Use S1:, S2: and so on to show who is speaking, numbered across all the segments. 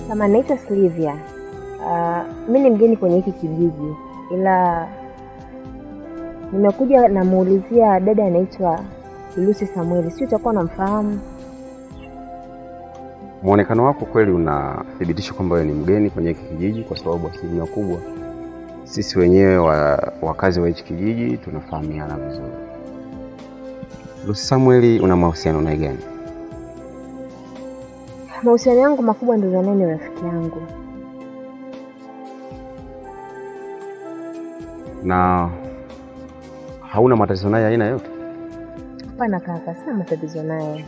S1: Kama naitwa Silvia. Uh, mi ni mgeni kwenye hiki kijiji, ila nimekuja namuulizia dada anaitwa Lucy Samueli, sio utakuwa unamfahamu?
S2: Muonekano wako kweli unathibitisha kwamba wewe ni mgeni kwenye hiki kijiji, kwa sababu asilimia kubwa sisi wenyewe wa, wakazi wa hichi kijiji tunafahamiana vizuri. Lucy Samueli, una mahusiano naye gani?
S1: Mahusiano yangu makubwa ndio naye ni rafiki yangu.
S2: Na hauna matatizo naye aina yote?
S1: Hapana kaka, sina matatizo naye.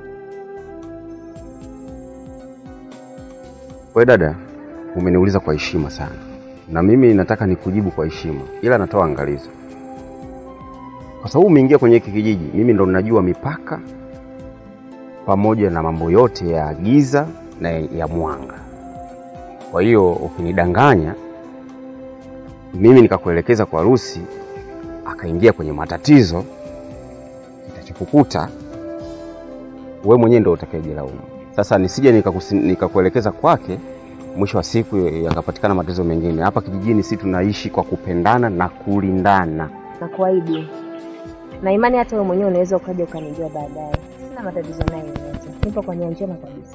S2: Wewe dada, umeniuliza kwa heshima sana, na mimi nataka nikujibu kwa heshima, ila natoa angalizo, kwa sababu umeingia kwenye hiki kijiji. Mimi ndo ninajua mipaka pamoja na mambo yote ya giza na ya mwanga. Kwa hiyo ukinidanganya mimi nikakuelekeza kwa Lucy akaingia kwenye matatizo, kitachokukuta wewe mwenyewe ndo utakayejilaumu. Sasa nisije nikakusi- nikakuelekeza kwake, mwisho wa siku yakapatikana matatizo mengine. Hapa kijijini si tunaishi kwa kupendana na kulindana.
S1: Na kuahidi na imani, hata wewe mwenyewe unaweza ukaja ukanijua baadaye. Sina matatizo naye yoyote, nipo kwa nia njema kabisa.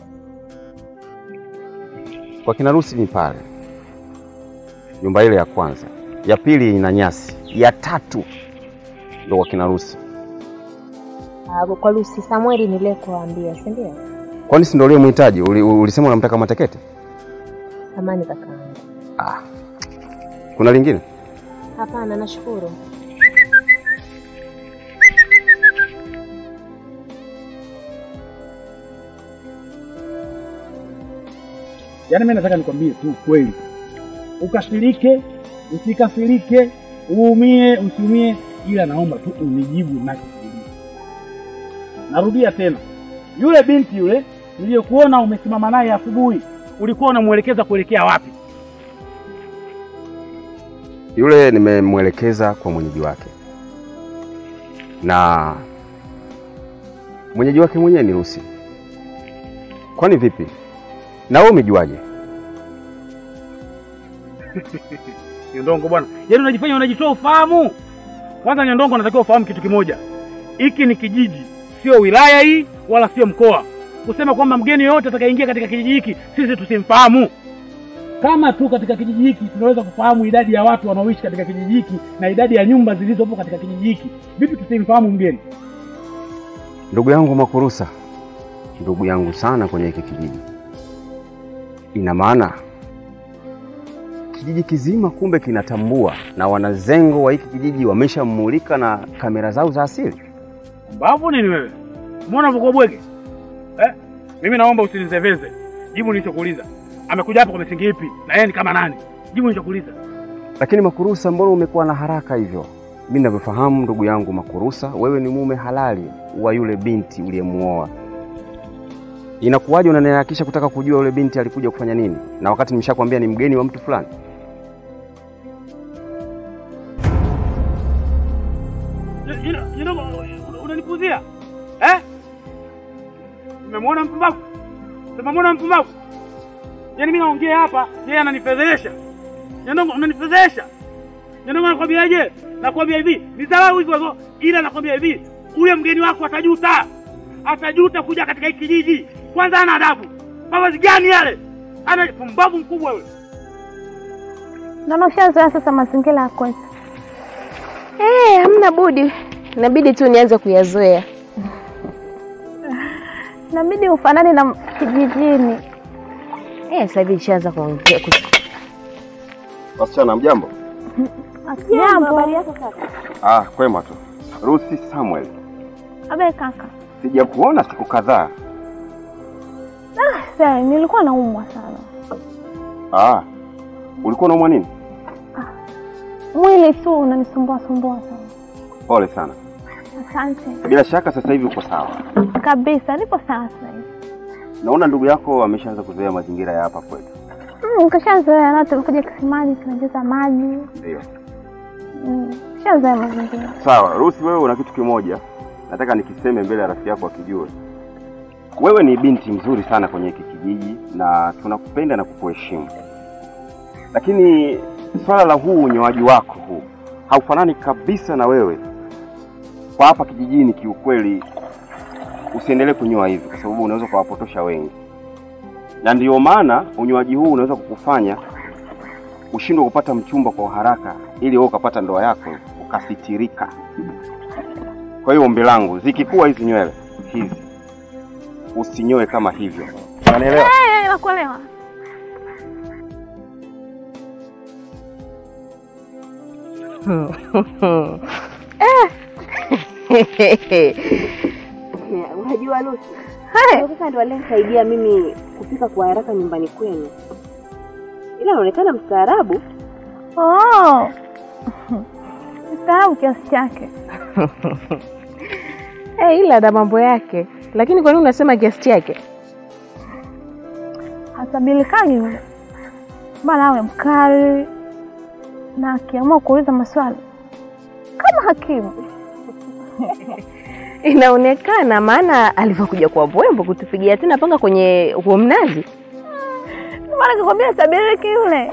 S2: Kwa kina Lucy ni pale nyumba ile ya kwanza, ya pili ina nyasi, ya tatu ndo kwa kina Lucy.
S1: Ah, kwa Lucy Samueli niliyekuambia, si ndio?
S2: Kwani si ndo uliyemhitaji? Uli, ulisema unamtaka matekete?
S1: Samani kakaangu.
S2: Ah, kuna lingine?
S1: Hapana, nashukuru.
S3: Yaani mimi nataka nikwambie tu kweli, ukasirike usikasirike, uumie usiumie, ila naomba tu unijibu nachokuuliza. Narudia tena, yule binti yule niliyekuona umesimama naye asubuhi, ulikuwa unamwelekeza kuelekea wapi?
S2: Yule nimemwelekeza kwa mwenyeji wake, na mwenyeji wake mwenyewe ni Lucy. Kwani vipi? Na wewe umejuaje?
S3: Nyondongo bwana, yaani unajifanya unajitoa ufahamu. Kwanza Nyondongo, unatakiwa ufahamu kitu kimoja, hiki ni kijiji, sio wilaya hii wala sio mkoa. Kusema kwamba mgeni yoyote atakayeingia katika kijiji hiki sisi tusimfahamu. Kama tu katika kijiji hiki tunaweza kufahamu idadi ya watu wanaoishi katika kijiji hiki na idadi ya nyumba zilizopo katika kijiji hiki, vipi tusimfahamu mgeni?
S2: Ndugu yangu Makurusa, ndugu yangu sana kwenye hiki kijiji. Ina maana kijiji kizima kumbe kinatambua, na wanazengo wa hiki kijiji wameshammulika na kamera zao za asili.
S3: Mbavu nini wewe? Mbona unakuwa bwege? Eh? Mimi naomba usinizeveze. Jibu nilichokuuliza. Amekuja hapa kwa misingi ipi? Na yeye ni kama nani? Jibu nilichokuuliza.
S2: Lakini Makurusa, mbona umekuwa na haraka hivyo? Mimi ninavyofahamu ndugu yangu Makurusa, wewe ni mume halali wa yule binti uliyemuoa. Inakuwaje unaniharakisha kutaka kujua yule binti alikuja kufanya nini, na wakati nimeshakwambia ni mgeni wa mtu fulani?
S3: Unanipuzia? Eh? Umemwona mpumbavu? Umemwona mpumbavu? Yaani mimi naongea hapa, yeye ananifedhesha. Nyandongo unanifedhesha. Nyandongo nakwambiaje? Nakwambia hivi, ni dharau hizo hizo, ila nakwambia hivi, ule mgeni wako atajuta. Atajuta kuja katika hiki kijiji. Kwanza ana adabu. Mavazi gani yale? Ana pumbavu mkubwa yule.
S4: Naona ushazoea sasa mazingira ya kwetu.
S1: Eh, hamna budi, inabidi tu nianze kuyazoea.
S4: Inabidi ufanane na kijijini.
S1: Eh, sasa hivi nishaanza kuongea kus-
S2: Wasichana, mjambo?
S4: Jambo.
S2: Ah, kwema tu. Ruthi Samuel,
S4: Abe kaka.
S2: sijakuona siku kadhaa.
S4: Ah, sasa nilikuwa naumwa sana.
S2: Ah, ulikuwa unaumwa nini?
S4: Mwili tu unanisumbua sumbua sana.
S2: Pole sana.
S4: Asante.
S2: Bila shaka sasa hivi uko sawa.
S4: Kabisa, nipo sawa sasa hivi.
S2: Naona ndugu yako ameshaanza kuzoea mazingira ya hapa kwetu.
S4: Mm, kashazoea na tumekuja kisimani tunacheza maji.
S2: Ndio.
S4: Mm, kashazoea mazingira.
S2: Sawa, Ruthi, wewe una kitu kimoja nataka nikiseme mbele ya rafiki yako akijue. wewe ni binti mzuri sana kwenye hiki kijiji na tunakupenda na kukuheshimu, lakini swala la huu unyoaji wako huu haufanani kabisa na wewe kwa hapa kijijini. Kiukweli usiendelee kunyoa hivi, kwa sababu unaweza kuwapotosha wengi, na ndiyo maana unyoaji huu unaweza kukufanya ushindwe kupata mchumba kwa haraka, ili wewe ukapata ndoa yako ukasitirika. Kwa hiyo ombi langu, zikikuwa hizi nywele hizi usinyoe kama hivyo, unanielewa?
S4: Eh, nakuelewa.
S1: Unajua Lucy, sasa ndo alinisaidia mimi kufika kwa haraka nyumbani kwenu, ila anaonekana mstaarabu.
S4: Oh. Mstaarabu kiasi chake.
S5: Eh, ila na mambo yake. Lakini kwa nini unasema kiasi chake?
S4: Hasabilikani yule. Bana awe mkali na akiamua kuuliza maswali kama hakimu.
S5: Inaonekana maana alivyokuja kwa Mbwembo kutupigia tena panga kwenye huo mnazi.
S4: Ndio maana nikwambia sabiriki yule.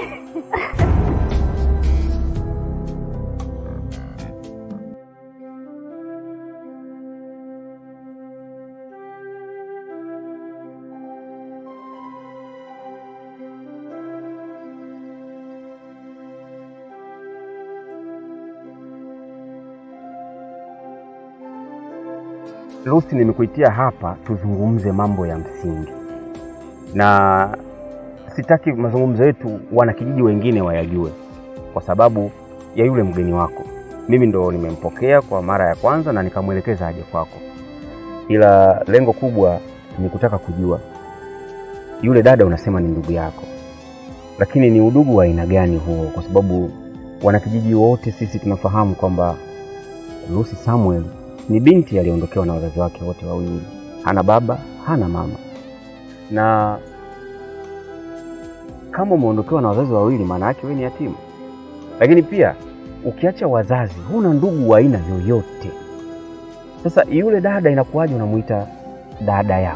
S2: Lucy, nimekuitia hapa tuzungumze mambo ya msingi, na sitaki mazungumzo yetu wanakijiji wengine wayajue, kwa sababu ya yule mgeni wako. Mimi ndo nimempokea kwa mara ya kwanza na nikamwelekeza aje kwako, ila lengo kubwa ni kutaka kujua yule dada unasema ni ndugu yako, lakini ni udugu wa aina gani huo? Kwa sababu wanakijiji wote sisi tunafahamu kwamba Lucy Samuel ni binti aliyeondokewa na wazazi wake wote wawili, hana baba hana mama. Na kama umeondokewa na wazazi wawili, maana yake wewe ni yatima. Lakini pia ukiacha wazazi, huna ndugu wa aina yoyote. Sasa yule dada inakuwaje unamuita dada yako?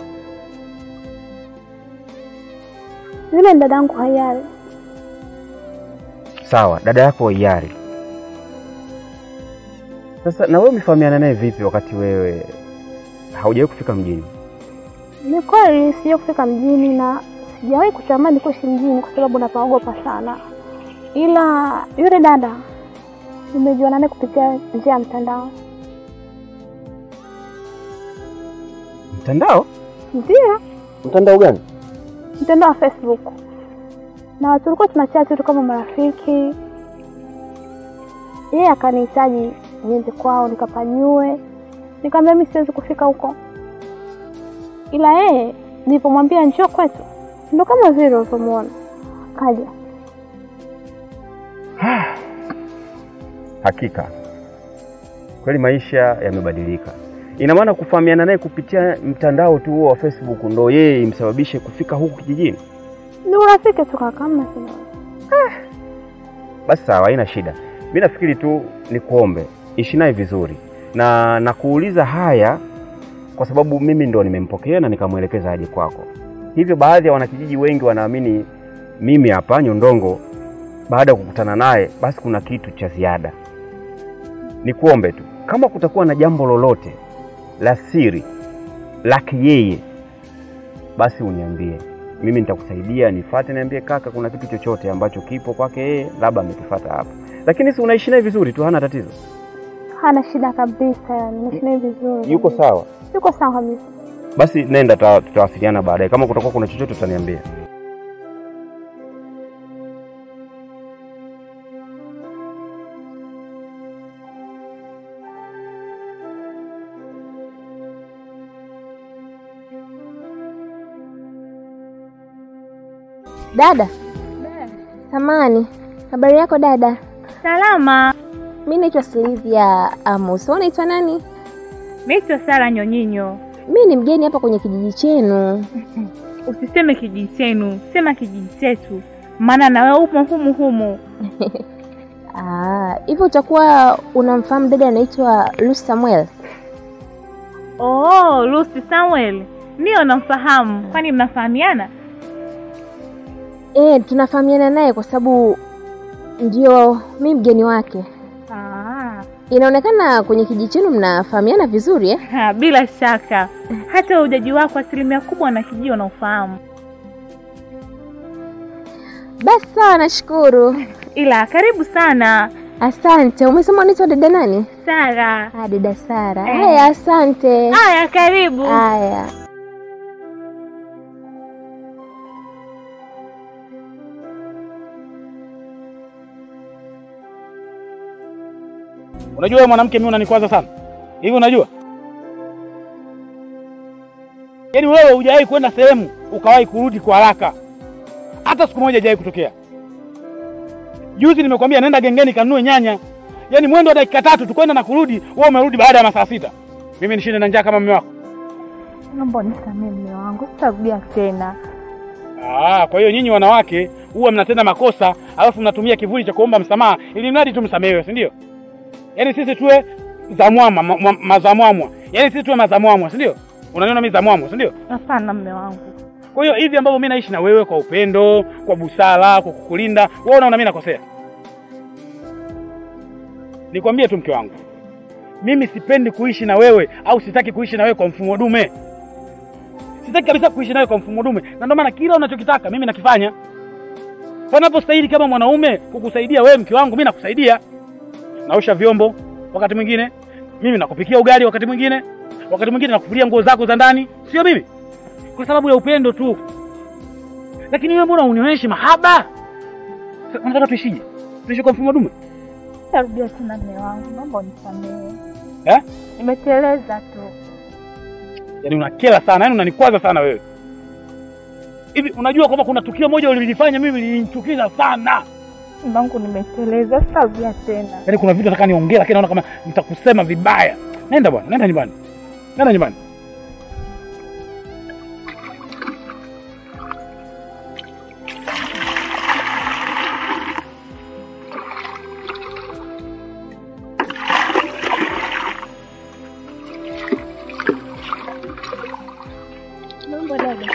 S4: Yule ni dadangu Hayari.
S2: Sawa, dada yako Waiyari. Sasa na wewe umefahamiana naye vipi wakati wewe haujawahi kufika mjini?
S4: Ni kweli sija kufika mjini na sijawahi kutamani kuishi mjini kwa sababu napaogopa sana, ila yule dada nimejuana naye kupitia njia ya mtandao.
S2: Mtandao?
S4: Ndio,
S2: Mtandao gani?
S4: mtandao wa Facebook, na tulikuwa tunachati tu kama marafiki. Yeye akanihitaji niende kwao nikapanyue, nikamwambia mimi siwezi kufika huko, ila yeye nilipomwambia njoo kwetu, ndo kama vile ulivyomwona kaja.
S2: Hakika kweli maisha yamebadilika. Ina maana kufahamiana naye kupitia mtandao tu huo wa Facebook ndo yeye imsababishe kufika huku kijijini?
S4: Ni urafiki tu kaka, hamna sina.
S2: Basi sawa, haina shida. Mi nafikiri tu nikuombe ishi naye vizuri, na nakuuliza haya kwa sababu mimi ndo nimempokea na nikamwelekeza aje kwako. Hivyo baadhi ya wanakijiji wengi wanaamini mimi hapa Nyondongo, baada ya kukutana naye, basi kuna kitu cha ziada. Nikuombe tu kama kutakuwa na jambo lolote la siri lake yeye, basi uniambie, mimi nitakusaidia. Nifate niambie, kaka, kuna kitu chochote ambacho kipo kwake yeye, labda ametufata hapa, lakini si unaishi naye vizuri tu, hana tatizo,
S4: Hana shida kabisa, yani naishi naye vizuri.
S2: yuko sawa.
S4: Yuko sawa kabisa.
S2: Basi nenda, tuta- tutawasiliana baadaye. Kama kutakuwa kuna chochote utaniambia.
S1: Dada samani, habari yako dada?
S6: Salama,
S1: Mi naitwa Silvia Amos. Wewe unaitwa nani?
S6: naitwa Sara Nyonyinyo.
S1: Mi ni mgeni hapa kwenye kijiji chenu.
S6: Usiseme kijiji chenu, sema kijiji chetu, maana na wewe upo humu humu.
S1: Ah, hivyo utakuwa unamfahamu dada anaitwa Lucy Samuel?
S6: Oh, Lucy Samuel Ndio namfahamu. Kwani mnafahamiana?
S5: Eh, tunafahamiana naye kwa sababu ndio mi mgeni wake.
S6: Ah,
S5: Inaonekana kwenye kijiji chenu mnafahamiana vizuri eh?
S6: ha, bila shaka hata ujaji wako asilimia kubwa na kijiji unaofahamu.
S5: Basi sawa, nashukuru.
S6: Ila karibu sana
S5: Asante. Umesema unaitwa dada nani?
S6: Sara.
S5: Ah, dada Sara.
S6: Eh.
S5: Haya, asante.
S6: Haya, karibu.
S5: Haya.
S3: Unajua wewe mwanamke, mimi unanikwaza sana hivi. Unajua yaani wewe hujawahi kwenda sehemu ukawahi kurudi kwa haraka, hata siku moja haijawahi kutokea. Juzi nimekwambia nenda gengeni kanunue nyanya, yaani mwendo wa dakika tatu tukwenda na kurudi, wewe umerudi baada ya masaa sita. Mimi nishinde na njaa kama mume wako?
S6: Naomba unisamehe mume wangu, sitarudia tena.
S3: Ah, kwa hiyo nyinyi wanawake huwa mnatenda makosa alafu mnatumia kivuli cha kuomba msamaha ili mradi tu msamehewe, si ndio? Yaani sisi tuwe zamwama ma, ma, mazamwamwa, yaani sisi tuwe mazamwamwa, si ndio? Unaniona mimi zamwamwa, si ndio?
S6: Hapana mume wangu.
S3: Kwa hiyo hivi ambavyo mimi naishi na wewe kwa upendo, kwa busara, kwa kukulinda, wewe unaona mimi nakosea? Nikwambie tu mke wangu, mimi sipendi kuishi na wewe au sitaki kuishi na wewe kwa mfumo dume. Sitaki kabisa kuishi nawe kwa mfumo dume, na ndio maana kila unachokitaka mimi nakifanya. Panapostahili kama mwanaume kukusaidia wewe mke wangu, mimi nakusaidia. Naosha vyombo wakati mwingine, mimi nakupikia ugali wakati mwingine, wakati mwingine nakufulia nguo zako za ndani, sio mimi, kwa sababu ya upendo tu. Lakini wewe mbona unioneshi mahaba? Sasa Unataka tuishije? Tuishi kwa mfumo dume?
S6: Sitarudia tena mume wangu, naomba unisamehe.
S3: Eh?
S6: Nimeteleza tu.
S3: Yaani unakera sana, yaani unanikwaza sana wewe. Hivi unajua kwamba kuna tukio moja ulilifanya mimi lilinichukiza sana.
S6: Mume wangu, nimeteleza, sitarudia tena.
S3: Yaani kuna vitu nataka niongee lakini naona kama nitakusema vibaya. Nenda bwana, nenda nyumbani. Nenda nyumbani.
S5: Mambo dada.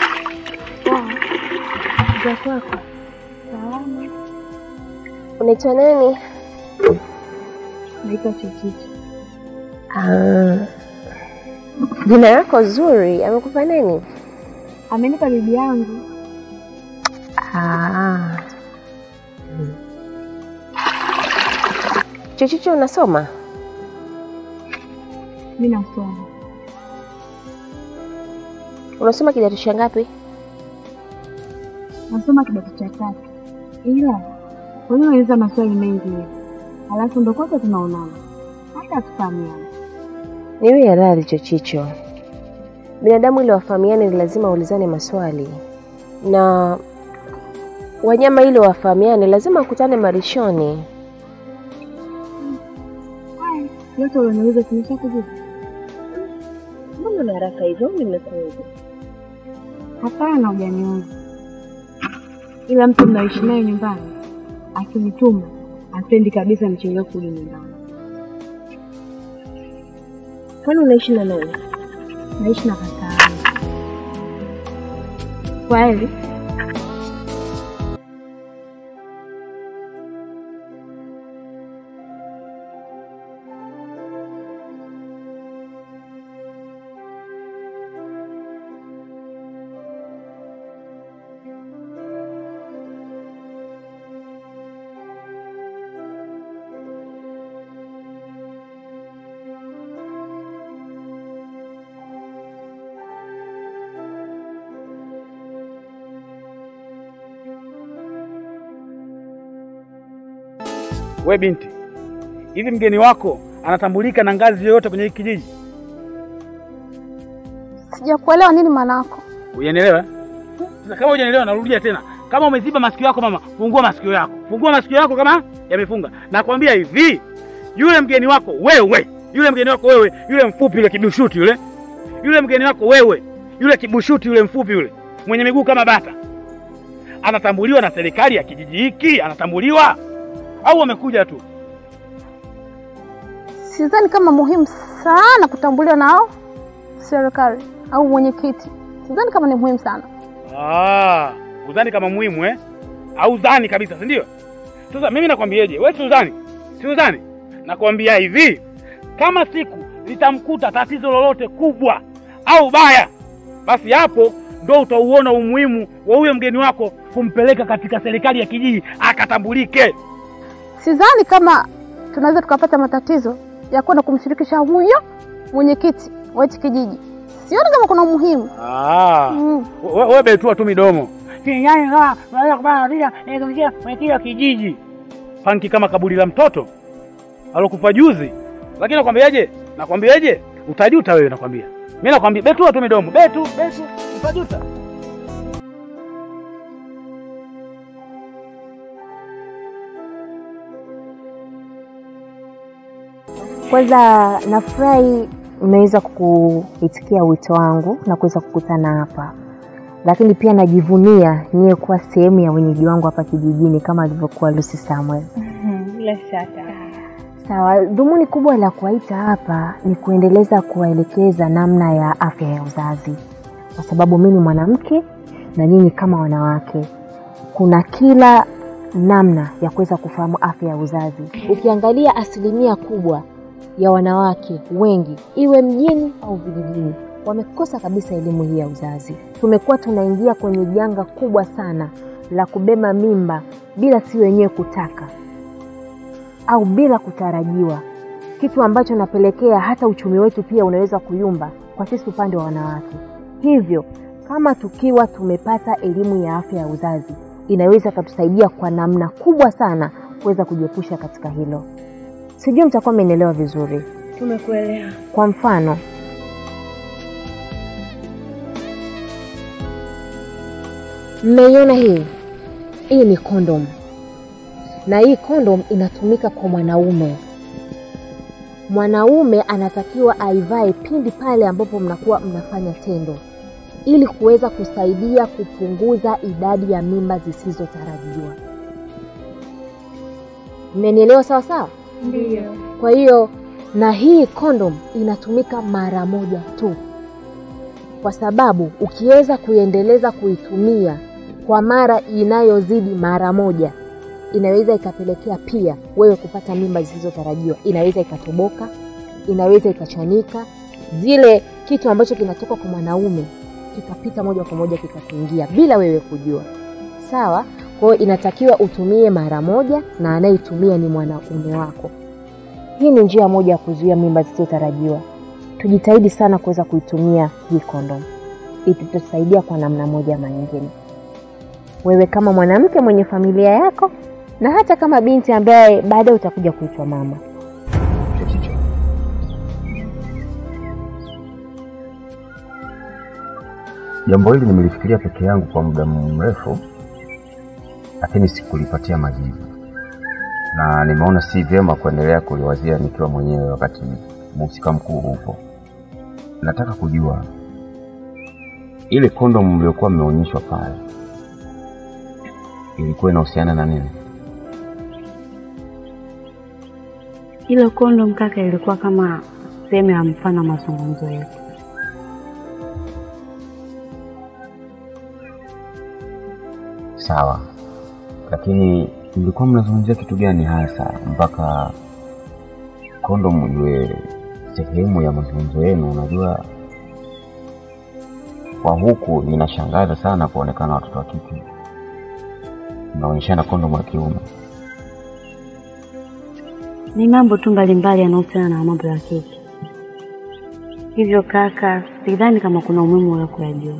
S5: Za kwako. Salama. Unaitwa nani?
S1: Naitwa Chichichi.
S5: Ah. Jina lako zuri. Amekupa nini?
S1: Amenipa bibi yangu.
S5: Ah. Chochocho unasoma?
S1: Mi nasoma.
S5: Unasoma kidato cha ngapi?
S1: Nasoma kidato cha tatu. Ila kwa nini unauliza maswali mengi hivi? Alafu ndo kwanza tunaonana. Hata hatufahamiani.
S5: Niwe ya radhi Chochicho. Binadamu ili wafahamiane ni lazima waulizane maswali, na wanyama ili wafahamiane lazima wakutane marishoni.
S1: Haya, yote ulioniuliza tumesha kujibu.
S5: Mbona na haraka hivyo? Nimekuja.
S1: Hapana, hujaniuza. Ila mtu mnaishi naye nyumbani akinituma apendi kabisa nichelewe kurudi nyumbani.
S5: Kwani unaishi na nani?
S1: Naishi na kaka yangu. Kwa heri.
S3: We binti, hivi mgeni wako anatambulika na ngazi yoyote kwenye hiki kijiji?
S4: Sijakuelewa nini maana yako?
S3: Uyanielewa? Sasa kama hujanielewa narudia tena. Kama umeziba masikio yako mama, fungua masikio yako. Fungua masikio yako kama yamefunga. Nakwambia hivi, yule mgeni wako wewe, yule mgeni wako wewe, yule mfupi yule kibushuti yule. Yule mgeni wako wewe, yule kibushuti yule mfupi yule, mwenye miguu kama bata. Anatambuliwa na serikali ya kijiji hiki? Anatambuliwa? Au wamekuja tu?
S4: Sidhani kama muhimu sana kutambuliwa nao serikali au mwenyekiti. sidhani kama ni muhimu sana.
S3: Ah, udhani kama muhimu eh? Au udhani kabisa, si ndio? Sasa mimi nakwambieje? Wewe si udhani? Si udhani? Nakwambia hivi, kama siku litamkuta tatizo lolote kubwa au baya, basi hapo ndo utauona umuhimu wa huyo mgeni wako kumpeleka katika serikali ya kijiji akatambulike.
S4: Sidhani kama tunaweza tukapata matatizo ya kwenda kumshirikisha huyo mwenyekiti wa hichi kijiji. Sioni kama kuna umuhimu.
S3: Ah,
S4: Mm.
S3: we- wewe betua tu midomo. Yaani kama unaweza kupata tatizo eh, kumsikia mwenyekiti wa kijiji. Panki kama kaburi la mtoto alokufa juzi. Lakini nakwambiaje? Nakwambiaje? Utajuta wewe nakwambia. Mimi nakwambia betua tu midomo. Betu, betu, utajuta.
S5: Kwanza nafurahi mmeweza kuitikia wito wangu na kuweza kukutana hapa, lakini pia najivunia niye kuwa sehemu ya wenyeji wangu hapa kijijini kama alivyokuwa Lucy Samuel.
S6: Bila shaka.
S5: Sawa, dhumuni kubwa la kuwaita hapa ni kuendeleza kuwaelekeza namna ya afya ya uzazi, kwa sababu mimi ni mwanamke na nyinyi kama wanawake, kuna kila namna ya kuweza kufahamu afya ya uzazi. Ukiangalia asilimia kubwa ya wanawake wengi, iwe mjini au vijijini, wamekosa kabisa elimu hii ya uzazi. Tumekuwa tunaingia kwenye janga kubwa sana la kubeba mimba bila si wenyewe kutaka au bila kutarajiwa, kitu ambacho napelekea hata uchumi wetu pia unaweza kuyumba kwa sisi upande wa wanawake. Hivyo kama tukiwa tumepata elimu ya afya ya uzazi, inaweza ikatusaidia kwa namna kubwa sana kuweza kujiepusha katika hilo. Sijui mtakuwa mmenielewa vizuri.
S6: Tumekuelewa.
S5: Kwa mfano, mmeiona hii, hii ni kondom, na hii kondom inatumika kwa mwanaume. Mwanaume anatakiwa aivae pindi pale ambapo mnakuwa mnafanya tendo, ili kuweza kusaidia kupunguza idadi ya mimba zisizotarajiwa. Mmenielewa sawa sawa?
S6: Ndio.
S5: Kwa hiyo na hii kondom inatumika mara moja tu, kwa sababu ukiweza kuiendeleza kuitumia kwa mara inayozidi mara moja, inaweza ikapelekea pia wewe kupata mimba zisizotarajiwa. Inaweza ikatoboka, inaweza ikachanika, zile kitu ambacho kinatoka kwa mwanaume kikapita moja kwa moja kikakuingia bila wewe kujua. Sawa? Kwa hiyo inatakiwa utumie mara moja, na anayeitumia ni mwanaume wako. Hii ni njia moja ya kuzuia mimba zisizotarajiwa. Tujitahidi sana kuweza kuitumia hii kondom, itatusaidia kwa namna moja ama nyingine. Wewe kama mwanamke mwenye familia yako, na hata kama binti ambaye baadaye utakuja kuitwa mama.
S2: Chochicho, jambo hili nimelifikiria peke yangu kwa muda mrefu, lakini sikulipatia majibu, na nimeona si vyema kuendelea kuliwazia nikiwa mwenyewe wakati mhusika mkuu upo. Nataka kujua ile kondomu mliokuwa mmeonyeshwa pale ilikuwa inahusiana na nini?
S1: Ile kondom kaka, ilikuwa kama sehemu ya mfano wa mazungumzo yetu.
S2: Sawa, lakini mlikuwa mnazungumzia kitu gani hasa mpaka kondomu iwe sehemu ya mazungumzo yenu? Unajua, kwa huku inashangaza sana kuonekana watoto wa kike mnaonyeshana kondomu ya kiume.
S1: Ni mambo tu mbalimbali yanayohusiana na mambo ya kike. Hivyo kaka, sidhani kama kuna umuhimu wa kuyajua.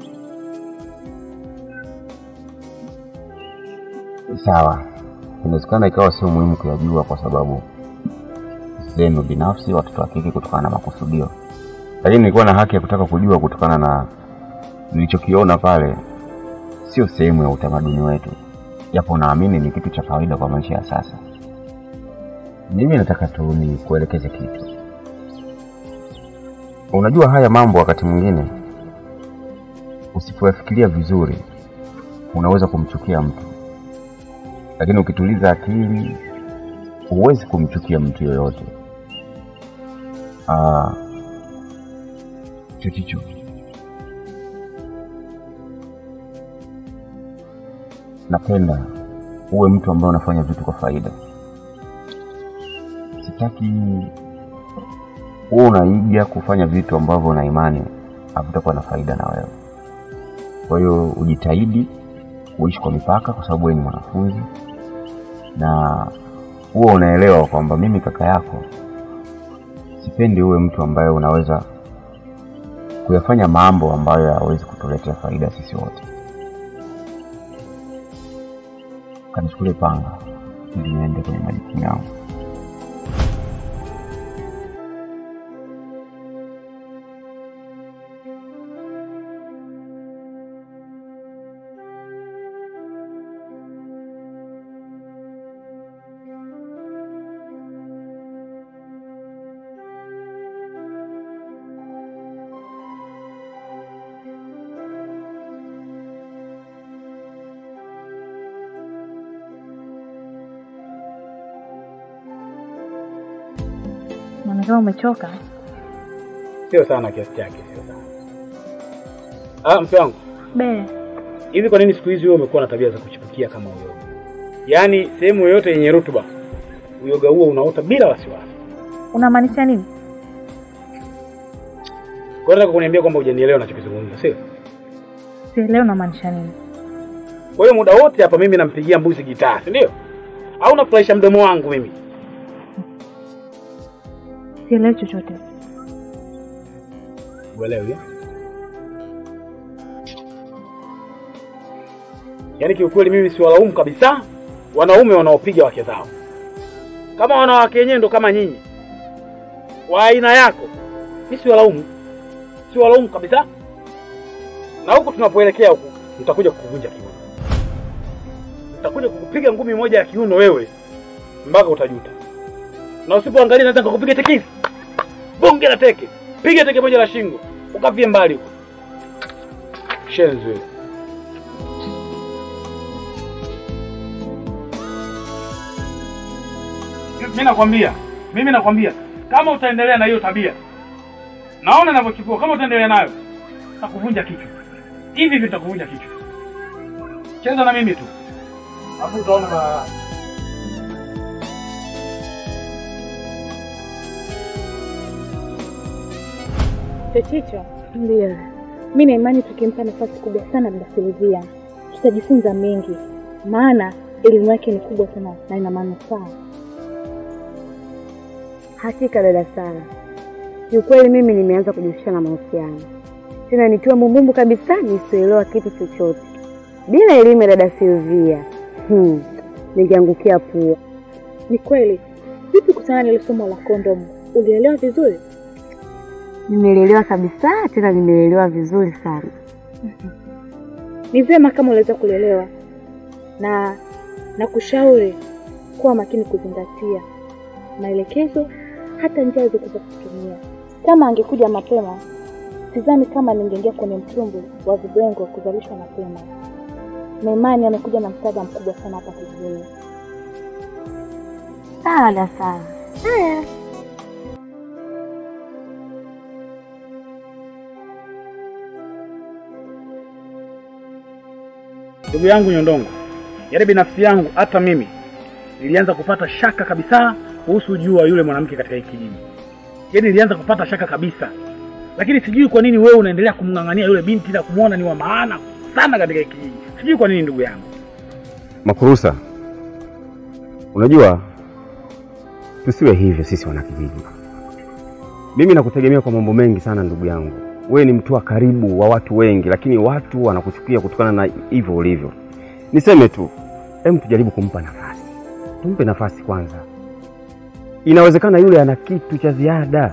S2: Sawa, inawezekana ikawa sio muhimu kuyajua kwa sababu zenu binafsi, watoto wa kike, kutokana na makusudio, lakini nilikuwa na haki ya kutaka kujua kutokana na nilichokiona pale. Sio sehemu ya utamaduni wetu, japo naamini ni kitu cha kawaida kwa maisha ya sasa. Mimi nataka tu ni kuelekeze kitu. Unajua, haya mambo wakati mwingine usipoyafikiria vizuri unaweza kumchukia mtu lakini ukituliza akili huwezi kumchukia mtu yoyote. Ah, Chochicho, napenda uwe mtu ambaye unafanya vitu kwa faida. Sitaki uwe unaiga kufanya vitu ambavyo una imani havitakuwa na faida na wewe. Kwa hiyo ujitahidi kuishi kwa mipaka, kwa sababu wewe ni mwanafunzi na huwa unaelewa kwamba mimi kaka yako sipendi uwe mtu ambaye unaweza kuyafanya mambo ambayo hayawezi kutuletea faida sisi wote. Kanichukulie panga ili niende kwenye majukumu yangu.
S6: Naona kama umechoka.
S3: Sio sana kiasi chake, sio sana. Ah, mke wangu,
S6: Be,
S3: hivi kwa nini siku hizi wewe umekuwa na tabia za kuchipukia kama uyoga? Yaani sehemu yoyote yenye rutuba uyoga huo unaota bila wasiwasi.
S6: unamaanisha nini?
S3: Kwa hiyo nataka kuniambia kwamba hujanielewa ninachokizungumza, sio?
S6: Sielewi unamaanisha nini.
S3: Kwa hiyo muda wote hapa mimi nampigia mbuzi gitaa, si ndio? Au nafurahisha mdomo wangu mimi?
S6: Sielewi chochote.
S3: Uelewi? eh? Yaani kiukweli mimi siwalaumu kabisa wanaume wanaopiga wake zao. Kama wanawake wenyewe ndo kama nyinyi wa aina yako, mimi siwalaumu, siwalaumu kabisa. Na huku tunapoelekea huku, nitakuja kukuvunja kiuno, nitakuja kukupiga ngumi moja ya kiuno wewe mpaka utajuta, na usipoangalia naweza nikakupiga tekisi bonge la teke, piga teke moja la shingo ukavie mbali huko. Shenzi wewe. Mimi nakwambia, mimi nakwambia kama utaendelea na hiyo tabia, naona ninavyochukua, kama utaendelea nayo nitakuvunja kichwa hivi hivi, nitakuvunja kichwa. Cheza na mimi tu, hapo utaona ba...
S4: Chochicho, ndio mi na imani tukimpa nafasi kubwa sana dada Silvia tutajifunza mengi, maana elimu yake ni kubwa sana na ina manufaa.
S1: Hakika dada Sara, kiukweli mimi nimeanza kujihusisha na mahusiano tena nikiwa mumbumbu kabisa, nisioelewa kitu chochote. Bila elimu ya dada Silvia hmm, ningeangukia pua.
S4: Ni kweli. Vipi kuhusiana na ile somo la kondomu, ulielewa vizuri?
S1: Nimeelewa kabisa, tena nimeelewa vizuri sana.
S4: Ni vyema kama unaweza kulielewa, na na kushauri kuwa makini kuzingatia maelekezo, hata njia alizokuza kutumia. Kama angekuja mapema, sidhani kama ningeingia kwenye mtumbu wa vibwengo wa kuzalishwa mapema. Na imani amekuja na msaada mkubwa sana hapa kijijini.
S1: Sawa dada Sara. Haya.
S3: Ndugu yangu Nyondongo, yaani binafsi yangu, hata mimi nilianza kupata shaka kabisa kuhusu ujio wa yule mwanamke katika hiki kijiji. Yaani nilianza kupata shaka kabisa, lakini sijui kwa nini wewe unaendelea kumng'ang'ania yule binti na kumwona ni wa maana sana katika hiki kijiji. Sijui kwa nini ndugu yangu.
S2: Makurusa, unajua tusiwe hivyo sisi wanakijiji. Mimi nakutegemea kwa mambo mengi sana ndugu yangu. Wewe ni mtu wa karibu wa watu wengi, lakini watu wanakuchukia kutokana na hivyo ulivyo. Niseme tu, hem, tujaribu kumpa nafasi, tumpe nafasi kwanza. Inawezekana yule ana kitu cha ziada.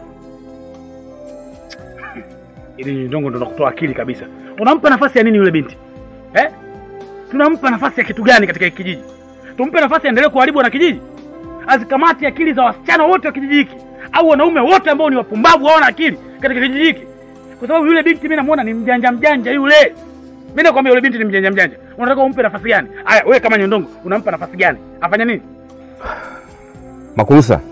S3: Ili Nyondongo ndo nakutoa akili kabisa. Unampa nafasi ya nini yule binti eh? Tunampa nafasi ya kitu gani katika hiki kijiji? Tumpe nafasi aendelee kuharibu na kijiji, azikamati akili za wasichana wote wa kijiji hiki au wanaume wote ambao ni wapumbavu hawana akili katika kijiji hiki, kwa sababu yule binti mimi namuona ni mjanja mjanja yule. Mimi nakwambia yule binti ni mjanja mjanja. Unataka umpe nafasi gani? Aya, wewe kama Nyondongo unampa nafasi gani? Afanya nini?
S2: Makurusa,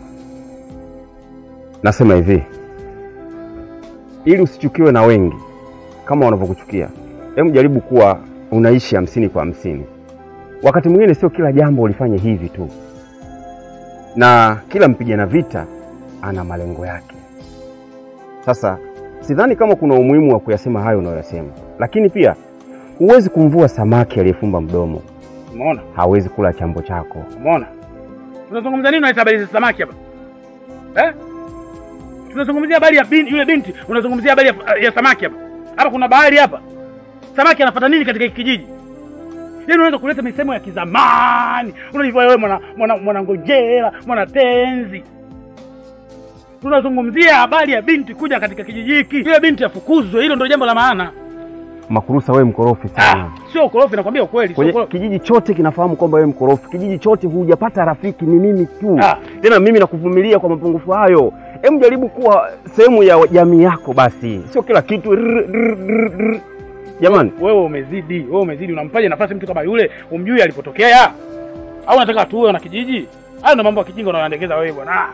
S2: nasema hivi, ili usichukiwe na wengi kama wanavyokuchukia, hebu jaribu kuwa unaishi hamsini kwa hamsini. Wakati mwingine sio kila jambo ulifanye hivi tu, na kila mpigana vita ana malengo yake. Sasa sidhani kama kuna umuhimu wa kuyasema hayo unayoyasema, lakini pia huwezi kumvua samaki aliyefumba mdomo,
S3: Umeona?
S2: hawezi kula chambo chako.
S3: Umeona? Tunazungumza nini unaita habari za samaki hapa? Eh? Tunazungumzia habari ya binti, yule binti, unazungumzia habari ya, ya samaki hapa. Hapa kuna bahari hapa. Samaki anafuata nini katika hiki kijiji? Yaani unaweza kuleta misemo ya kizamani. Unajua wewe mwana mwana mwana ngojera, mwana tenzi. Tunazungumzia habari ya binti kuja katika kijiji hiki. Yule binti afukuzwe, hilo ndio jambo la maana.
S2: Makurusa, wewe mkorofi sana.
S3: Ah, sio ukorofi nakwambia ukweli, sio
S2: Kwenye
S3: ukorofi.
S2: kijiji chote kinafahamu kwamba wewe mkorofi. Kijiji chote hujapata rafiki, ni mimi tu.
S3: Ah.
S2: Tena mimi nakuvumilia kwa mapungufu hayo. Hem, jaribu kuwa sehemu ya jamii yako basi, sio kila kitu rrr, rrr, rrr, rrr. Jamani,
S3: wewe umezidi, wewe umezidi. Unampaje nafasi mtu kama yule? Umjui alipotokea? Au unataka tuwe na kijiji? Hayo ndio mambo ya kijinga unayoendekeza wewe bwana. Ah.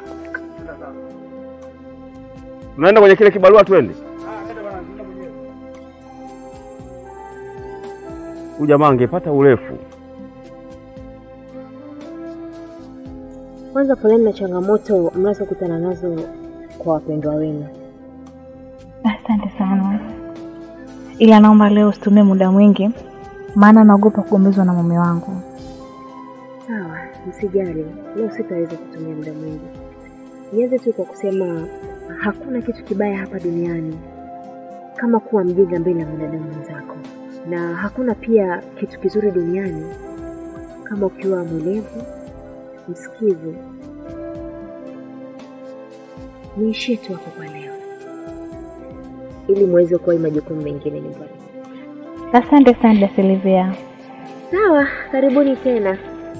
S2: tunaenda kwenye kile kibarua, twende. Huyu jamaa angepata urefu.
S5: Kwanza poleni na changamoto mnazokutana nazo kwa wapendwa wenu.
S6: Asante sana, ila naomba leo usitumie muda mwingi, maana naogopa kugombezwa na mume wangu.
S5: Sawa, msijali, leo sitaweza kutumia muda mwingi. Nianze tu kwa kusema hakuna kitu kibaya hapa duniani kama kuwa mjinga mbele ya mwanadamu mwenzako, na hakuna pia kitu kizuri duniani kama ukiwa mwelevu, msikivu. Niishie tu hapo kwa leo, ili muweze kuwahi majukumu mengine nyumbani.
S6: Asante sana da Silvia.
S5: Sawa, karibuni tena.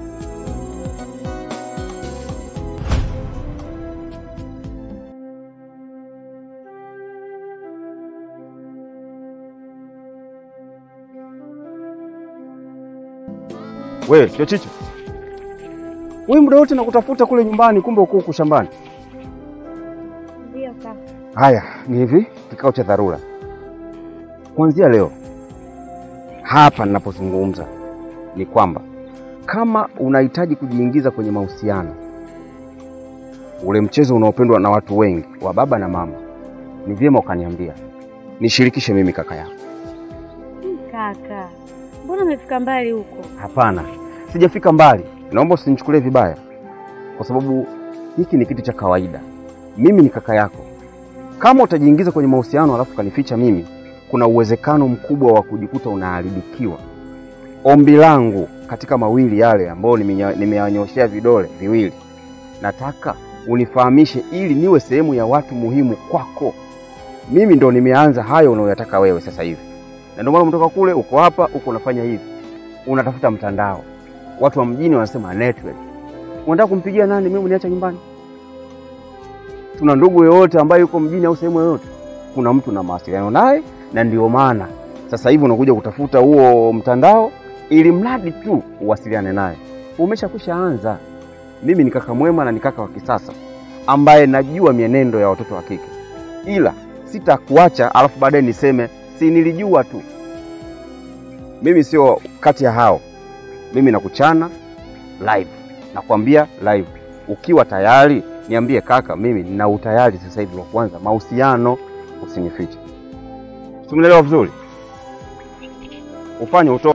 S2: Wewe chochicho, wewe muda wote nakutafuta kule nyumbani, kumbe uko huku shambani.
S6: Ndio kaka.
S2: Haya, ni hivi, kikao cha dharura kuanzia leo hapa ninapozungumza ni kwamba kama unahitaji kujiingiza kwenye mahusiano, ule mchezo unaopendwa na watu wengi wa baba na mama, ni vyema ukaniambia, nishirikishe mimi kaka yako.
S1: Kaka, mbona umefika mbali huko?
S2: Hapana, sijafika mbali. Naomba usinichukulie vibaya, kwa sababu hiki ni kitu cha kawaida. Mimi ni kaka yako. Kama utajiingiza kwenye mahusiano alafu kanificha mimi, kuna uwezekano mkubwa wa kujikuta unaharibikiwa. Ombi langu katika mawili yale ambayo nimenya- nimeyanyoshea vidole viwili, nataka unifahamishe ili niwe sehemu ya watu muhimu kwako. Mimi ndo nimeanza hayo unayoyataka wewe sasa hivi, na ndio maana umetoka kule, uko hapa, uko unafanya hivi unatafuta mtandao. Watu wa mjini wanasema network. Unataka kumpigia nani? Mimi uniacha nyumbani? Tuna ndugu yoyote ambaye yuko mjini au sehemu yoyote? Kuna mtu na mawasiliano naye, na ndio maana sasa hivi unakuja kutafuta huo mtandao ili mradi tu uwasiliane naye. Umeshakwisha anza. Mimi ni kaka mwema na ni kaka wa kisasa ambaye najua mienendo ya watoto wa kike, ila sitakuacha alafu baadaye niseme si nilijua tu. Mimi sio kati ya hao. Mimi nakuchana live, nakwambia live. Ukiwa tayari niambie kaka, mimi nina utayari sasa hivi wa kuanza mahusiano, usinifiche. Simuelewa vizuri, ufanye uto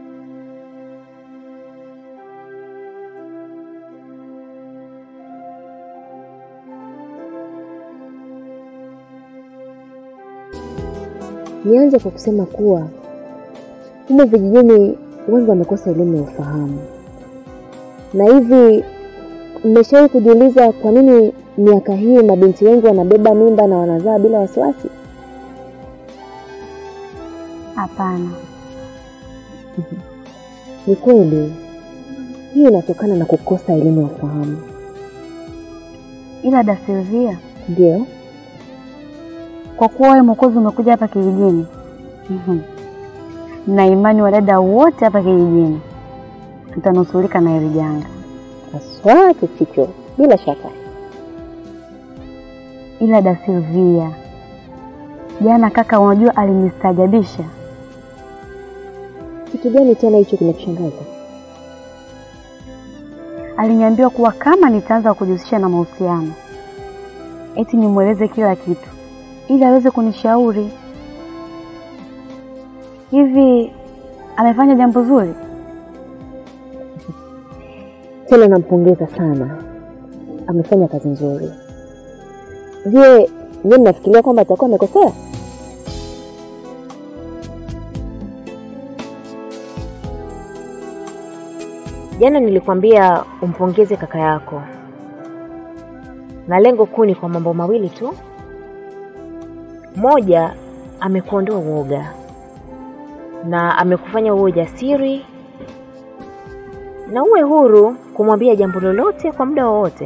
S5: Nianze kwa kusema kuwa humo vijijini wengi wamekosa elimu ya ufahamu, na hivi mmeshawahi kujiuliza kwa nini miaka hii mabinti wengi wanabeba mimba na wanazaa bila wasiwasi?
S1: Hapana,
S5: Ni kweli, hii inatokana na kukosa elimu ya ufahamu.
S1: ila da Silvia,
S5: Ndio,
S1: kwa kuwa wewe Mwokozi umekuja hapa kijijini, mhm, na imani wadada wote hapa kijijini tutanusurika na hili janga,
S5: haswa Kificho, bila shaka.
S1: ila da Silvia, jana kaka, unajua alinistaajabisha.
S5: Kitu gani tena hicho kinakushangaza?
S1: aliniambia kuwa kama nitaanza kujihusisha na mahusiano, eti nimweleze kila kitu ili aweze kunishauri. Hivi amefanya jambo zuri?
S5: Tena nampongeza sana, amefanya kazi nzuri. Je, nyie mnafikiria kwamba atakuwa amekosea? Jana nilikwambia umpongeze kaka yako, na lengo kuu ni kwa mambo mawili tu. Moja, amekuondoa uoga na amekufanya uwe jasiri na uwe huru kumwambia jambo lolote kwa muda wowote.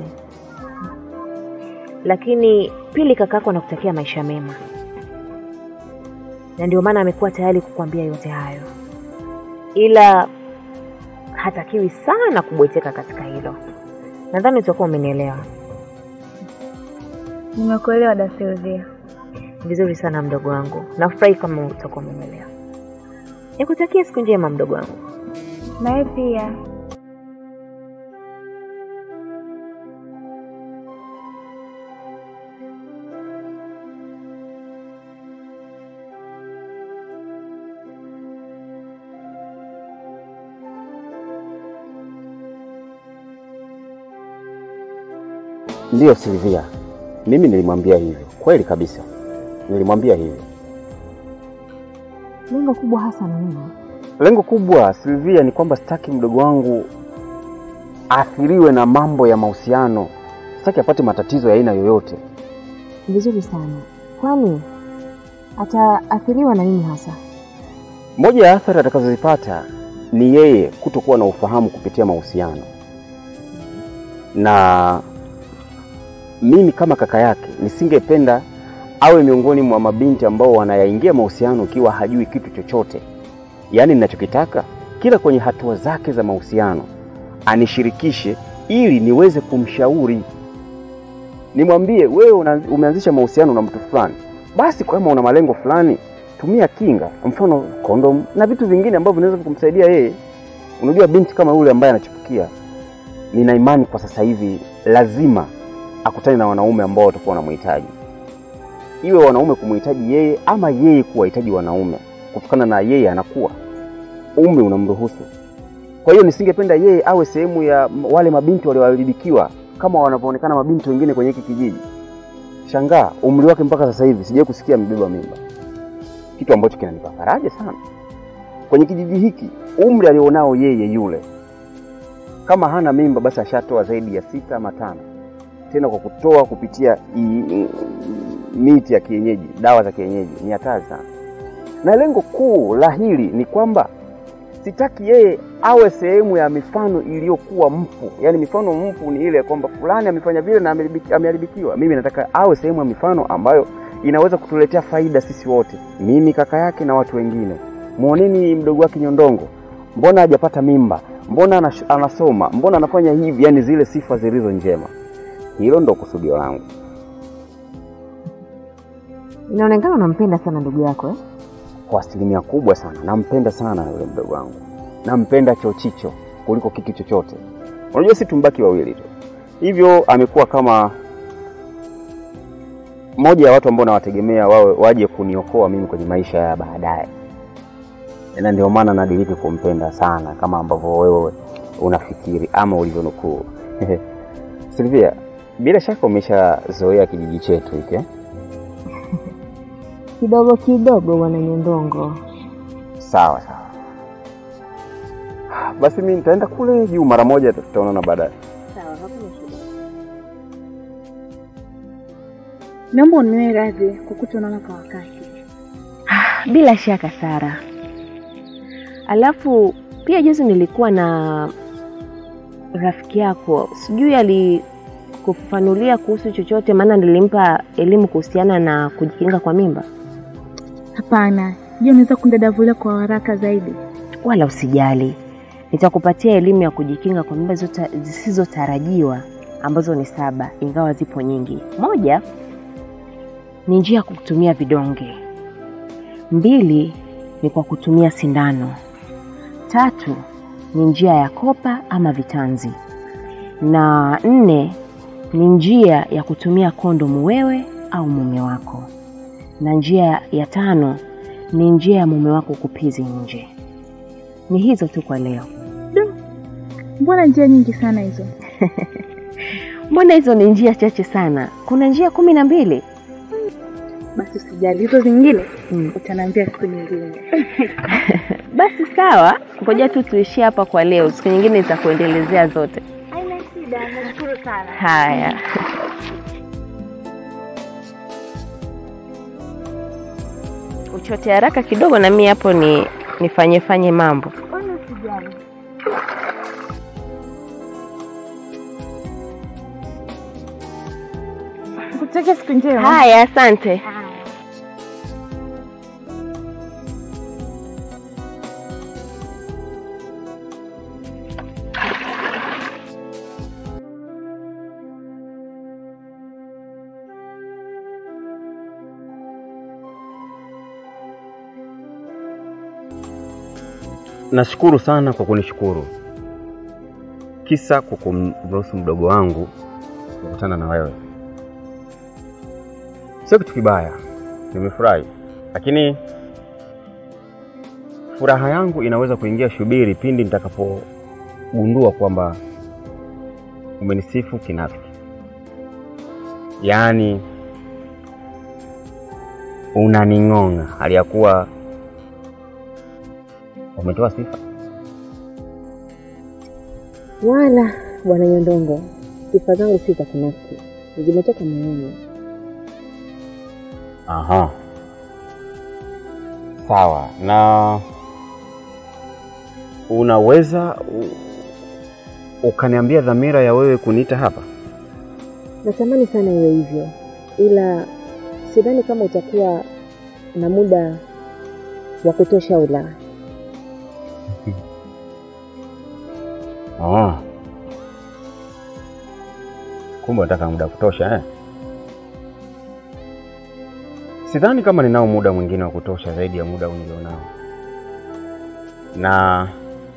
S5: Lakini pili, kakako anakutakia maisha mema, na ndio maana amekuwa tayari kukuambia yote hayo, ila hatakiwi sana kubweteka katika hilo. Nadhani utakuwa umenielewa
S6: Nimekuelewa da Silvia.
S5: vizuri sana, mdogo wangu. Nafurahi kama utakuwa umenielewa. Nikutakia siku njema, mdogo wangu.
S6: Nawe pia.
S2: Ndiyo Silvia, mimi nilimwambia hivyo, kweli kabisa, nilimwambia hivyo.
S5: Lengo kubwa hasa ni nini?
S2: Lengo kubwa Silvia ni kwamba sitaki mdogo wangu aathiriwe na mambo ya mahusiano, sitaki apate matatizo ya aina yoyote.
S5: Vizuri sana. Kwani ataathiriwa na nini hasa?
S2: Moja ya athari atakazozipata ni yeye kutokuwa na ufahamu kupitia mahusiano, na mimi kama kaka yake nisingependa awe miongoni mwa mabinti ambao wanayaingia mahusiano ikiwa hajui kitu chochote. Yaani ninachokitaka kila kwenye hatua zake za mahusiano anishirikishe ili niweze kumshauri, nimwambie wewe una, umeanzisha mahusiano na mtu fulani, basi kama una malengo fulani tumia kinga, mfano kondom na vitu vingine ambavyo vinaweza kumsaidia yeye. Unajua, binti kama yule ambaye anachipukia, nina imani kwa sasa hivi lazima akutane na wanaume ambao watakuwa wanamhitaji, iwe wanaume kumhitaji yeye ama yeye kuwahitaji wanaume, kutokana na yeye anakuwa umri unamruhusu. Kwa hiyo nisingependa yeye awe sehemu ya wale mabinti walioharibikiwa kama wanavyoonekana mabinti wengine kwenye hiki kijiji. Shangaa umri wake mpaka sasa hivi sijawahi kusikia amebeba mimba, kitu ambacho kinanipa faraja sana kwenye kijiji hiki. Umri alionao yeye yule, kama hana mimba, basi ashatoa zaidi ya sita ama tano, tena kwa kutoa kupitia i, i, miti ya kienyeji, dawa za kienyeji. Ni hatari sana, na lengo kuu la hili ni kwamba sitaki yeye awe sehemu ya mifano iliyokuwa mfu. Yaani mifano mfu ni ile kwamba fulani amefanya vile na ameharibiki- ameharibikiwa. Mimi nataka awe sehemu ya mifano ambayo inaweza kutuletea faida sisi wote, mimi kaka yake na watu wengine. Muoneni mdogo wake Nyondongo, mbona hajapata mimba? Mbona anash- anasoma? Mbona anafanya hivi? Yaani zile sifa zilizo njema. Hilo ndo kusudio langu.
S5: Inaonekana unampenda sana ndugu yako eh?
S2: Kwa asilimia kubwa sana nampenda sana yule mdogo wangu, nampenda chochicho kuliko kitu chochote. Unajua, si tumbaki wawili tu, hivyo amekuwa kama moja ya watu ambao nawategemea wawe waje kuniokoa mimi kwenye maisha ya baadaye, na ndio maana nadiriki kumpenda sana kama ambavyo wewe unafikiri ama ulivyonukuu. Silvia, bila shaka umeshazoea kijiji chetu hiki eh?
S5: Kidogo kidogo, bwana Nyondongo.
S2: Sawa sawa, basi mi nitaenda kule juu mara moja, tutaonana baadaye.
S5: Sawa, hakuna shida.
S6: Naomba uniwe radhi kwa kutoonana kwa wakati.
S5: Bila shaka Sara. Alafu pia juzi nilikuwa na rafiki yako, sijui alikufafanulia kuhusu chochote, maana nilimpa elimu kuhusiana na kujikinga kwa mimba.
S6: Hapana, je, unaweza kundadavulia kwa haraka zaidi?
S5: Wala usijali, nitakupatia elimu ya kujikinga kwa mimba zota- zisizotarajiwa ambazo ni saba, ingawa zipo nyingi. Moja ni njia ya kutumia vidonge. Mbili ni kwa kutumia sindano. Tatu ni njia ya kopa ama vitanzi. na nne ni njia ya kutumia kondomu wewe au mume wako, na njia ya tano ni njia ya mume wako kupizi nje. Ni hizo tu kwa leo.
S6: Mbona njia nyingi sana hizo?
S5: Mbona hizo ni njia chache sana? Kuna njia kumi na mbili.
S6: Basi usijali, hizo zingine
S5: Mm.
S6: utaniambia siku nyingine.
S5: Basi sawa, ngoja tu tuishie hapa kwa leo, siku nyingine nitakuendelezea zote.
S6: Haina shida, nashukuru sana.
S5: Haya. Uchote haraka kidogo na mimi hapo ni nifanye fanye mambo.
S6: Wala usijali. Kutakia siku njema.
S5: Haya, asante.
S2: Nashukuru sana kwa kunishukuru, kisa kwa kumruhusu mdogo wangu kukutana na wewe. Sio kitu kibaya, nimefurahi, lakini furaha yangu inaweza kuingia shubiri pindi nitakapogundua kwamba umenisifu kinafiki, yaani unaning'ong'a hali ya kuwa umetoa sifa.
S1: Wala bwana Nyondongo, sifa zangu si za kinafiki, zimetoka moyoni.
S2: Aha, sawa. Na unaweza u, ukaniambia dhamira ya wewe kuniita hapa?
S1: Natamani sana iwe hivyo, ila sidhani kama utakuwa na muda wa kutosha au la.
S2: Ah. Kumbe unataka muda wa kutosha eh? Sidhani kama ninao muda mwingine wa kutosha zaidi ya muda nilionao, na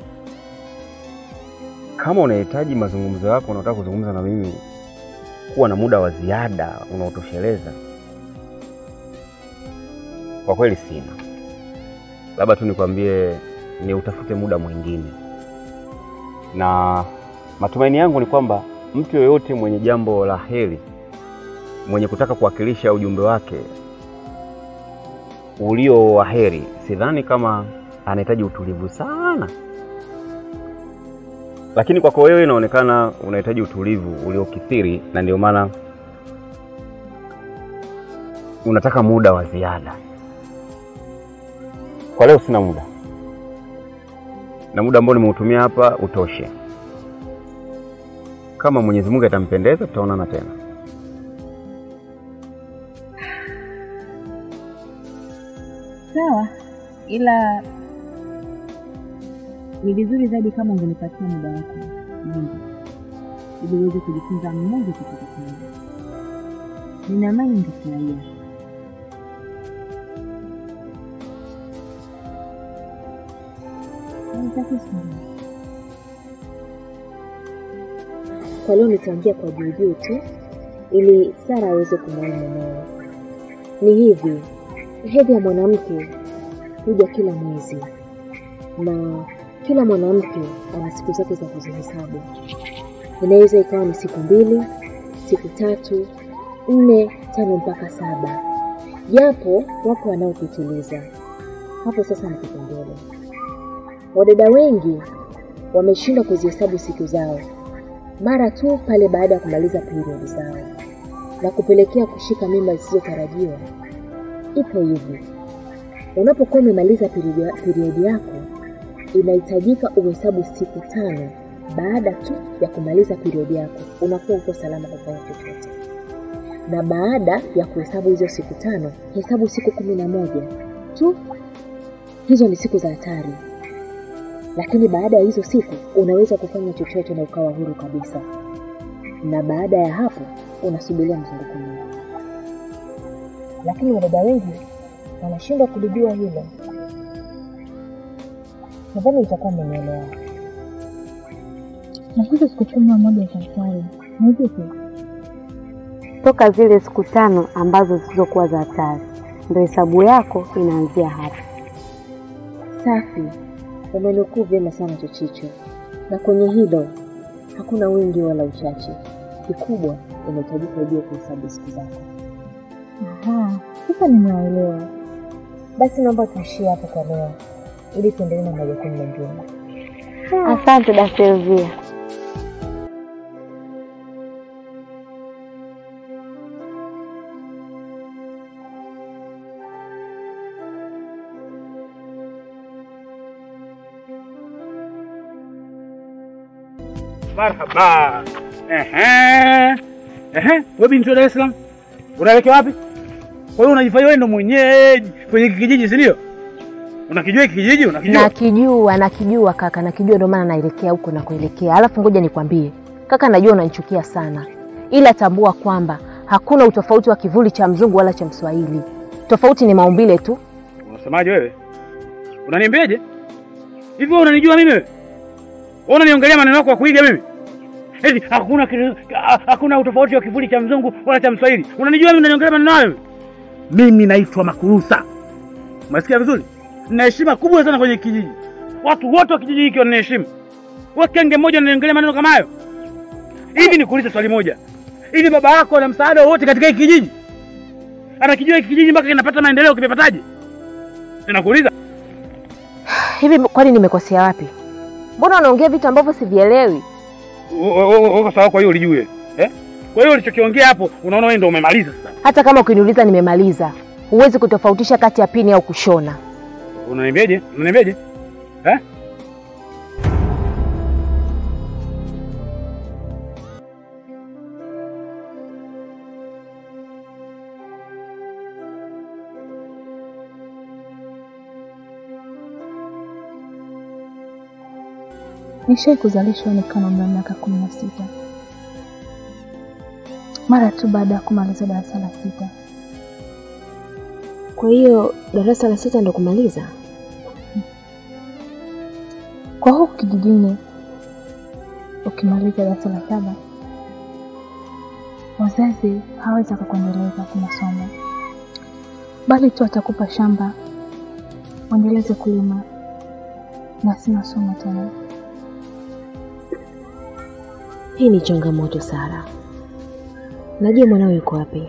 S2: kama unahitaji mazungumzo yako, unataka kuzungumza na mimi, kuwa na muda wa ziada unaotosheleza, kwa kweli sina. Labda tu nikwambie ni utafute muda mwingine na matumaini yangu ni kwamba mtu yoyote mwenye jambo la heri, mwenye kutaka kuwakilisha ujumbe wake ulio wa heri, sidhani kama anahitaji utulivu sana, lakini kwako wewe inaonekana unahitaji utulivu uliokithiri, na ndio maana unataka muda wa ziada. Kwa leo sina muda na muda ambao nimeutumia hapa utoshe. Kama Mwenyezi Mungu atampendeza, tutaonana tena.
S6: Sawa, ila ni vizuri zaidi kama ungenipatia muda wako mwingi ili uweze kujifunza mmoja kitu kimoja. Nina amani ningefurahia. Haitaki sana.
S1: Kwa leo nitaongea kwa juujuu tu ili Sara aweze kumwona mumewe. Ni hivi, hedhi ya mwanamke huja kila mwezi na kila mwanamke ana siku zake za kuzihesabu. Inaweza ikawa ni siku mbili, siku tatu, nne, tano mpaka saba, japo wapo wanaopitiliza. Hapo sasa ni kipengele. Wadada wengi wameshindwa kuzihesabu siku zao mara tu pale baada ya kumaliza periodi zao na kupelekea kushika mimba zisizotarajiwa. Ipo hivi, unapokuwa umemaliza periodi- periodi yako, inahitajika uhesabu siku tano baada tu ya kumaliza periodi yako, unakuwa uko salama kufanya chochote. Na baada ya kuhesabu hizo siku tano, hesabu siku kumi na moja tu. Hizo ni siku za hatari, lakini baada ya hizo siku unaweza kufanya chochote na ukawa huru kabisa, na baada ya hapo unasubiria mzunguko mwingine. Lakini wadada wengi wanashindwa kulijua hilo. Nadhani utakuwa umenielewa.
S6: Nakuza siku kumi na moja za hatari. Ni vipi?
S1: Toka zile siku tano ambazo zilizokuwa za hatari, ndio hesabu yako inaanzia hapa.
S5: Safi, umenukuu vyema sana Chochicho, na kwenye hilo hakuna wingi wala uchache. Kikubwa unahitajika ujue kuhesabu siku zako.
S6: Aha, sasa nimewaelewa.
S5: Basi naomba tuishie hapo kwa leo, ili tuendelee na majukumu mengine.
S1: Asante da Silvia.
S3: Marhaba. Ehe. Ehe, wewe binti wa Dar es Salaam. Unaelekea wapi? Kwa hiyo unajifanya wewe ndo mwenyeji kwenye hiki kijiji, si ndio? Unakijua hiki kijiji? Unakijua?
S5: Nakijua, nakijua kaka, nakijua, ndio maana naelekea huko na kuelekea. Alafu ngoja nikwambie kaka, najua unanichukia sana, ila tambua kwamba hakuna utofauti wa kivuli cha mzungu wala cha Mswahili. Tofauti ni maumbile tu.
S3: Unasemaje wewe? Unaniambiaje? Hivi wewe unanijua mimi wewe? Wewe unaniongelea maneno yako ya kuiga mimi? Eti hakuna kitu- ha- hakuna utofauti wa kivuli cha mzungu wala cha Mswahili. Unanijua mimi unaniongelea maneno hayo? Mimi naitwa Makurusa. Umesikia vizuri? Nina heshima kubwa sana kwenye kijiji. Watu wote wa kijiji hiki wananiheshimu. Wewe kenge mmoja unaniongelea maneno kama hayo? Hivi nikuulize swali moja. Hivi baba yako ana msaada wowote katika hiki kijiji? Anakijua hiki kijiji mpaka kinapata maendeleo kimepataje? Ninakuuliza.
S5: Hivi kwani nimekosea wapi? Mbona unaongea vitu ambavyo sivielewi?
S3: Uko sawa? Kwa hiyo ulijue eh? Kwa hiyo ulichokiongea hapo, unaona wewe ndio umemaliza sasa.
S5: Hata kama ukiniuliza nimemaliza, huwezi kutofautisha kati ya pini au kushona.
S3: Unaniambiaje? Unaniambiaje eh?
S6: Nishai kuzalishwa nikiwa na umri wa miaka kumi na sita mara tu baada ya kumaliza darasa la sita.
S5: Kwa hiyo darasa la sita ndo kumaliza?
S6: Kwa huku kijijini, ukimaliza darasa la saba, wazazi hawezi akakuendeleza kwa masomo, bali tu atakupa shamba uendeleze kulima na si masomo tena.
S5: Hii ni changamoto Sara. Najua mwanao yuko wapi.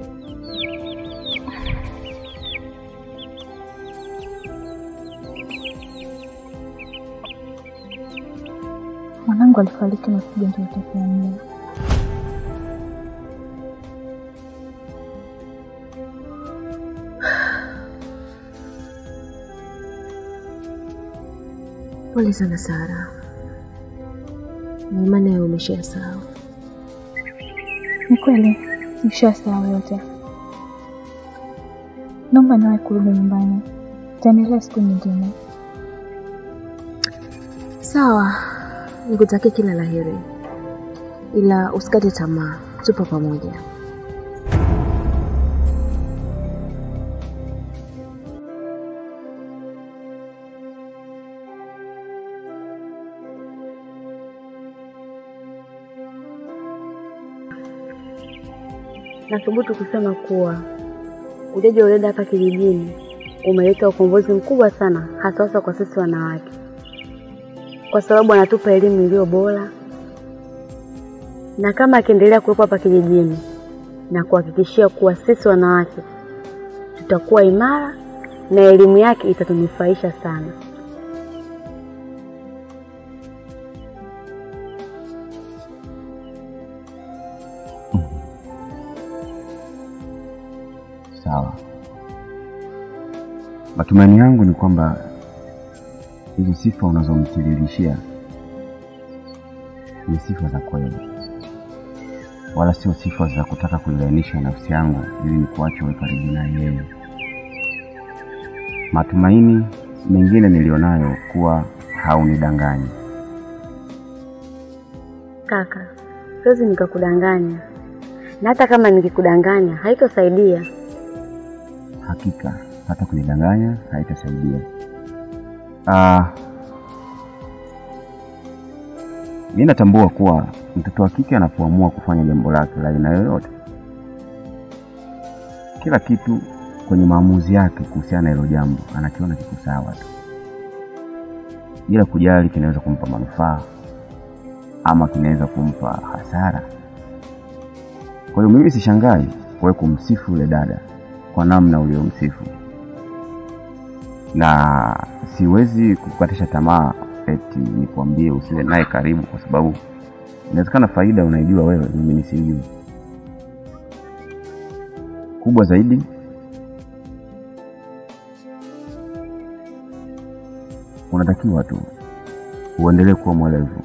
S6: Mwanangu alifariki na ugonjwa wa utapiamlo.
S5: Pole sana Sara, na imani yawe umeshasahau.
S6: Ni kweli nishasahau yote. Naomba nawe kurudi nyumbani, taendelea siku nyingine.
S5: Sawa, nikutakie kila la heri, ila usikate tamaa, tupo pamoja.
S1: Nathubutu kusema kuwa ujaji wa uleda hapa kijijini umeleta ukombozi mkubwa sana, hasa hasa kwa sisi wanawake, kwa sababu anatupa elimu iliyo bora, na kama akiendelea kuwepo hapa kijijini, na kuhakikishia kuwa sisi wanawake tutakuwa imara na elimu yake itatunufaisha sana.
S2: Sawa. Matumaini yangu ni kwamba hizo sifa unazomtiririshia ni sifa za kweli, wala sio sifa za kutaka kuilainisha nafsi yangu ili nikuache uwe karibu na yeye. Matumaini mengine nilionayo kuwa haunidanganyi.
S1: Kaka, siwezi nikakudanganya, na hata kama nikikudanganya haitosaidia.
S2: Hakika hata kunidanganya haitasaidia. Ah, Mi natambua kuwa mtoto wa kike anapoamua kufanya jambo lake la aina yoyote, kila kitu kwenye maamuzi yake kuhusiana na hilo jambo anakiona kiko sawa tu, bila kujali kinaweza kumpa manufaa ama kinaweza kumpa hasara. Kwa hiyo mimi sishangai wewe kumsifu yule dada kwa namna uliomsifu, na siwezi kukatisha tamaa eti nikwambie usiwe naye karibu, kwa sababu inawezekana faida unaijua wewe, mimi nisijui. Kubwa zaidi, unatakiwa tu uendelee kuwa mwelevu.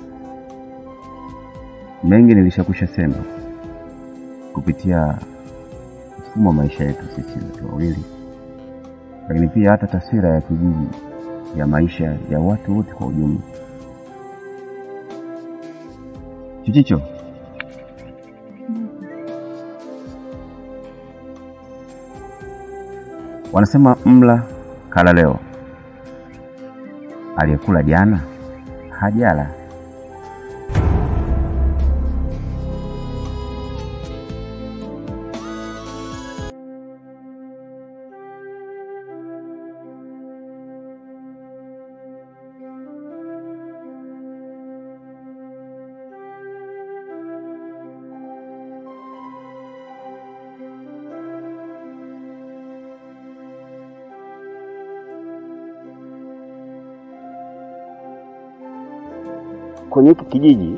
S2: Mengi nilishakusha sema kupitia mfumo wa maisha yetu sisi watu wawili, lakini pia hata taswira ya kijiji ya maisha ya watu wote kwa ujumla. Chichicho, wanasema mla kala leo, aliyekula jana hajala. Kwenye hiki kijiji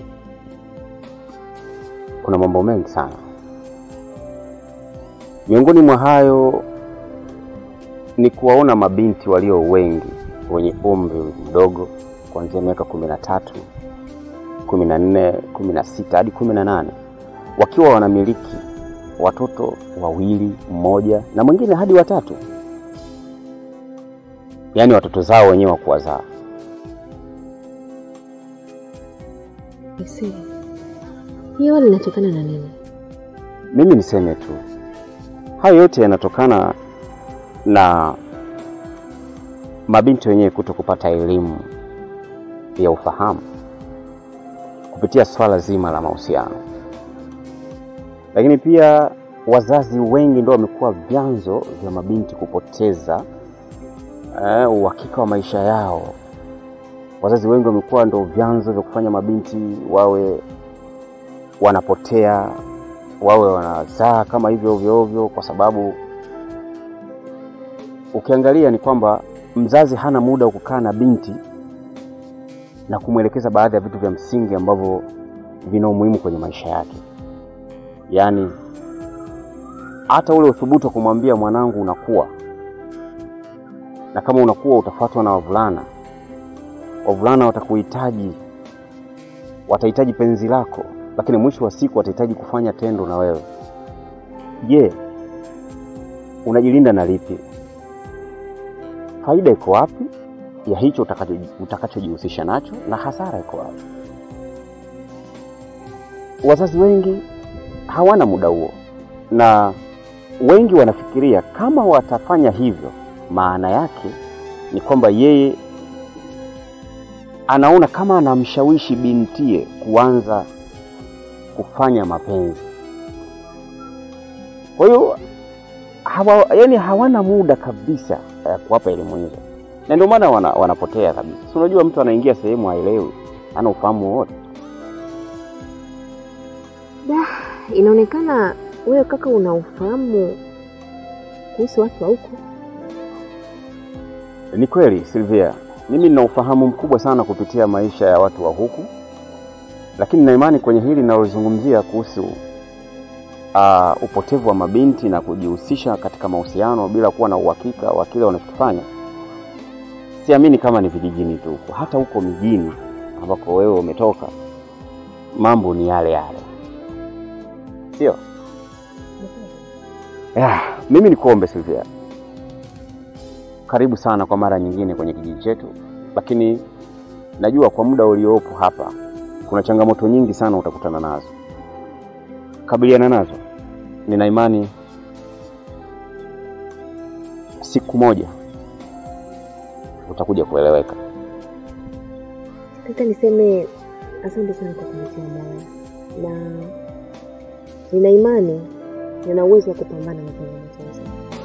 S2: kuna mambo mengi sana. Miongoni mwa hayo ni kuwaona mabinti walio wengi wenye umri mdogo kuanzia miaka kumi na tatu, kumi na nne, kumi na sita hadi kumi na nane wakiwa wanamiliki watoto wawili, mmoja na mwingine hadi watatu, yaani watoto zao wenyewe wa kuwazaa.
S5: Isi, hiyo linatokana na nini?
S2: Mimi niseme tu hayo yote yanatokana na mabinti wenyewe kuto kupata elimu ya ufahamu kupitia swala zima la mahusiano, lakini pia wazazi wengi ndio wamekuwa vyanzo vya mabinti kupoteza eh, uhakika wa maisha yao. Wazazi wengi wamekuwa ndio vyanzo vya kufanya mabinti wawe wanapotea, wawe wanazaa kama hivyo ovyo ovyo, kwa sababu ukiangalia ni kwamba mzazi hana muda wa kukaa na binti na kumwelekeza baadhi ya vitu vya msingi ambavyo vina umuhimu kwenye maisha yake. Yaani hata ule uthubutu wa kumwambia mwanangu, unakuwa na kama unakuwa utafuatwa na wavulana, wavulana watakuhitaji, watahitaji penzi lako, lakini mwisho wa siku watahitaji kufanya tendo na wewe. Je, unajilinda na lipi? Faida iko wapi ya hicho utakacho- utakachojihusisha nacho na hasara iko wapi? Wazazi wengi hawana muda huo, na wengi wanafikiria kama watafanya hivyo, maana yake ni kwamba yeye anaona kama anamshawishi bintie kuanza kufanya mapenzi. Kwa hiyo hawa, yani hawana muda kabisa ya kuwapa elimu hizo, na ndio maana wana, wanapotea kabisa. Si unajua mtu anaingia sehemu haelewi, hana ufahamu wowote.
S5: Inaonekana wewe kaka una ufahamu kuhusu watu wa huko.
S2: Ni kweli Silvia, mimi nina ufahamu mkubwa sana kupitia maisha ya watu wa huku, lakini na imani kwenye hili ninalozungumzia kuhusu uh, upotevu wa mabinti na kujihusisha katika mahusiano bila kuwa na uhakika wa kile wanachokifanya, siamini kama ni vijijini tu huko, hata huko mijini ambako wewe umetoka, mambo ni yale yale, sio? Yeah, mimi nikuombe Silvia, karibu sana kwa mara nyingine kwenye kijiji chetu, lakini najua kwa muda uliopo hapa kuna changamoto nyingi sana utakutana nazo. Kabiliana nazo, nina imani siku moja utakuja kueleweka.
S5: Sasa niseme Asante sana kwa kunitia moyo, na nina imani nina uwezo wa kupambana na changamoto hizo.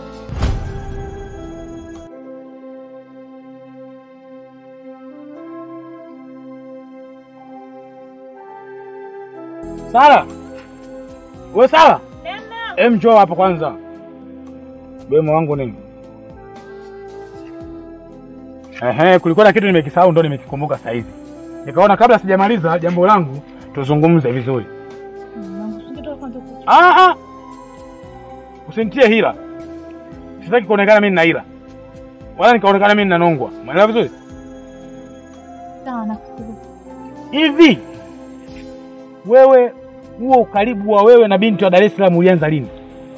S3: Sara, we Sara, em, njoo hapa kwanza. Bemo wangu nini? Ehe, kulikuwa na kitu nimekisahau, ndo nimekikumbuka sasa hivi. Nikaona kabla sijamaliza jambo langu tuzungumze vizuri. Ah, ah. Usinitie hila, sitaki kuonekana mimi nina hila wala nikaonekana mimi ninanongwa. Umeelewa vizuri?
S6: Sawa, nakusikiliza.
S3: Hivi wewe, huo ukaribu wa wewe na binti wa Dar es Salaam ulianza lini?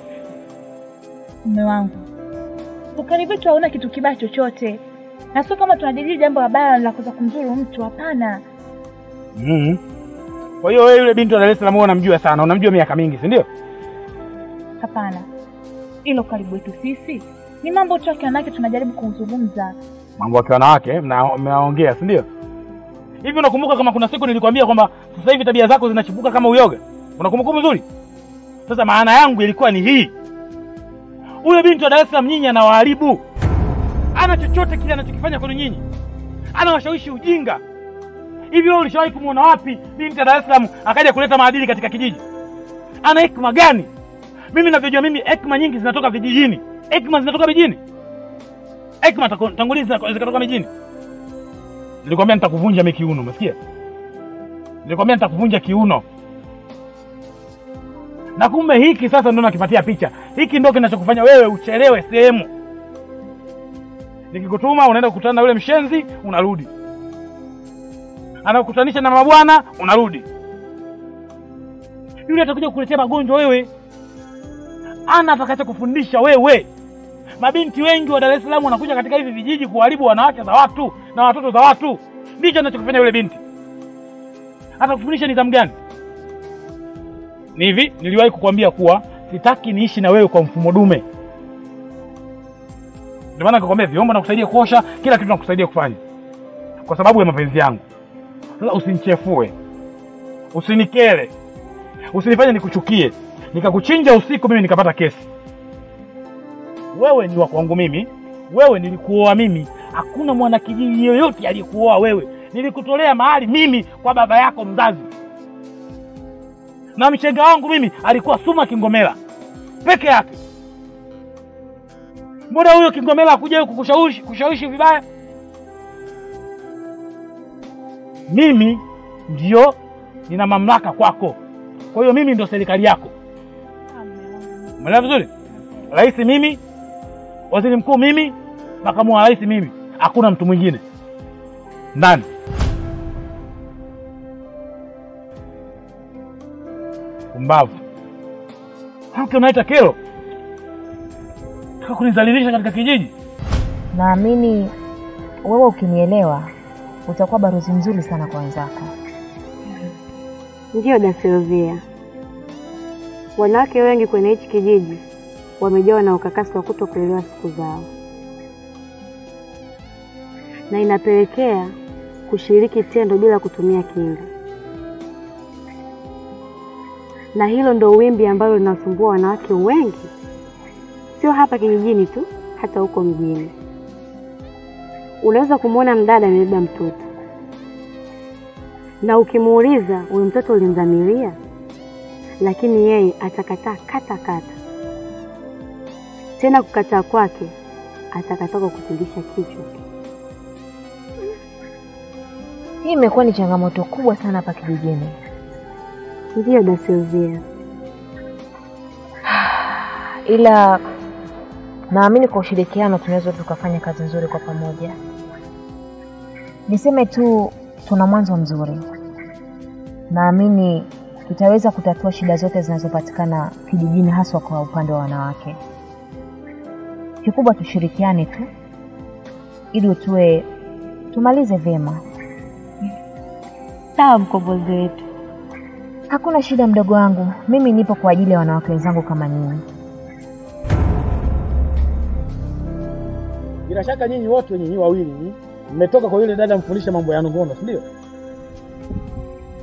S6: Mume wangu, ukaribu wetu hauna kitu kibaya chochote, na sio kama tunajadili jambo la baya la kuweza kumzuru mtu. Hapana,
S3: Mm. Kwa hiyo wewe yule binti wa Dar es Salaam wewe unamjua sana, unamjua miaka mingi, si ndio?
S6: hapana. Ilo ukaribu wetu sisi ni mambo tu ya wanawake, tunajaribu kuzungumza.
S3: Mambo ya wanawake mna- mnaongea, si ndio? Hivi unakumbuka kama kuna siku nilikwambia kwamba sasa hivi tabia zako zinachipuka kama uyoga? Unakumbuka vizuri? Sasa maana yangu ilikuwa ni hii. Huyo binti wa Dar es Salaam nyinyi anawaharibu. Ana chochote kile anachokifanya kwenu nyinyi. Anawashawishi ujinga. Hivi wewe ulishawahi kumuona wapi binti wa Dar es Salaam akaja kuleta maadili katika kijiji? Ana hekima gani? Mimi ninavyojua mimi hekima nyingi zinatoka vijijini. Hekima zinatoka vijijini. Hekima tako- tangulizi zika- zikatoka mijini. Nilikwambia nitakuvunja mimi kiuno, umesikia? Nilikwambia nitakuvunja kiuno. Na kumbe hiki sasa ndo nakipatia picha. Hiki ndo kinachokufanya wewe uchelewe sehemu. Nikikutuma unaenda kukutana na yule mshenzi, unarudi. Anakukutanisha na mabwana, unarudi. Yule atakuja kukuletea magonjwa wewe. Ana atakacha kufundisha wewe. Mabinti wengi wa Dar es Salaam wanakuja katika hivi vijiji kuharibu wanawake za watu na watoto za watu. Ndicho anachokifanya yule binti. Atakufundisha nidhamu gani? Ni hivi, niliwahi kukwambia kuwa sitaki niishi na wewe kwa mfumo dume. Ndio maana nikakwambia vyombo nakusaidia kuosha, kila kitu nakusaidia kufanya, kwa sababu ya mapenzi yangu. Sasa usinichefue, usinikere, usinifanye nikuchukie, nikakuchinja usiku, mimi nikapata kesi. Wewe ni wa kwangu mimi, wewe nilikuoa mimi. Hakuna mwanakijiji yoyote aliyekuoa wewe. Nilikutolea mahali mimi kwa baba yako mzazi, na mshenga wangu mimi alikuwa Suma Kingomela peke yake. Mbona huyo Kingomela hakuja kukushawishi kushawishi vibaya? Mimi ndio nina mamlaka kwako, kwa hiyo mimi ndio serikali yako. Umeelewa vizuri? Rais mimi, waziri mkuu mimi, makamu wa rais mimi, hakuna mtu mwingine ndani. Pumbavu! Mke unaita kero, taka kunizalilisha katika kijiji.
S7: Naamini wewe ukinielewa utakuwa barozi mzuri sana kwa wenzako.
S1: Ndiyo da Silvia, wanawake wengi kwenye hichi kijiji wamejawa na ukakasi wa kuto kuelewa siku zao, na inapelekea kushiriki tendo bila kutumia kinga, na hilo ndo wimbi ambalo linasumbua wanawake wengi, sio hapa kijijini tu, hata huko mjini. Unaweza kumwona mdada amebeba mtoto na ukimuuliza huyu mtoto ulimdhamiria, lakini yeye atakataa kata kata. Tena kukataa kwake atakataa kwa kutingisha kichwa.
S7: Hii imekuwa ni changamoto kubwa sana hapa kijijini.
S1: Ndiyo da Silvia,
S7: ila naamini kwa ushirikiano tunaweza tukafanya kazi nzuri kwa pamoja. Niseme tu tuna mwanzo mzuri, naamini tutaweza kutatua shida zote zinazopatikana kijijini, haswa kwa upande wa wanawake. Kikubwa tushirikiane tu ili tuwe tumalize vyema.
S1: sawa mkombozi wetu.
S7: Hakuna shida, mdogo wangu, mimi nipo kwa ajili ya wanawake wenzangu kama nyinyi.
S3: Bila shaka nyinyi wote nyinyi wawili nyinyi mmetoka kwa yule dada mfundisha mambo ya ngono, si ndio?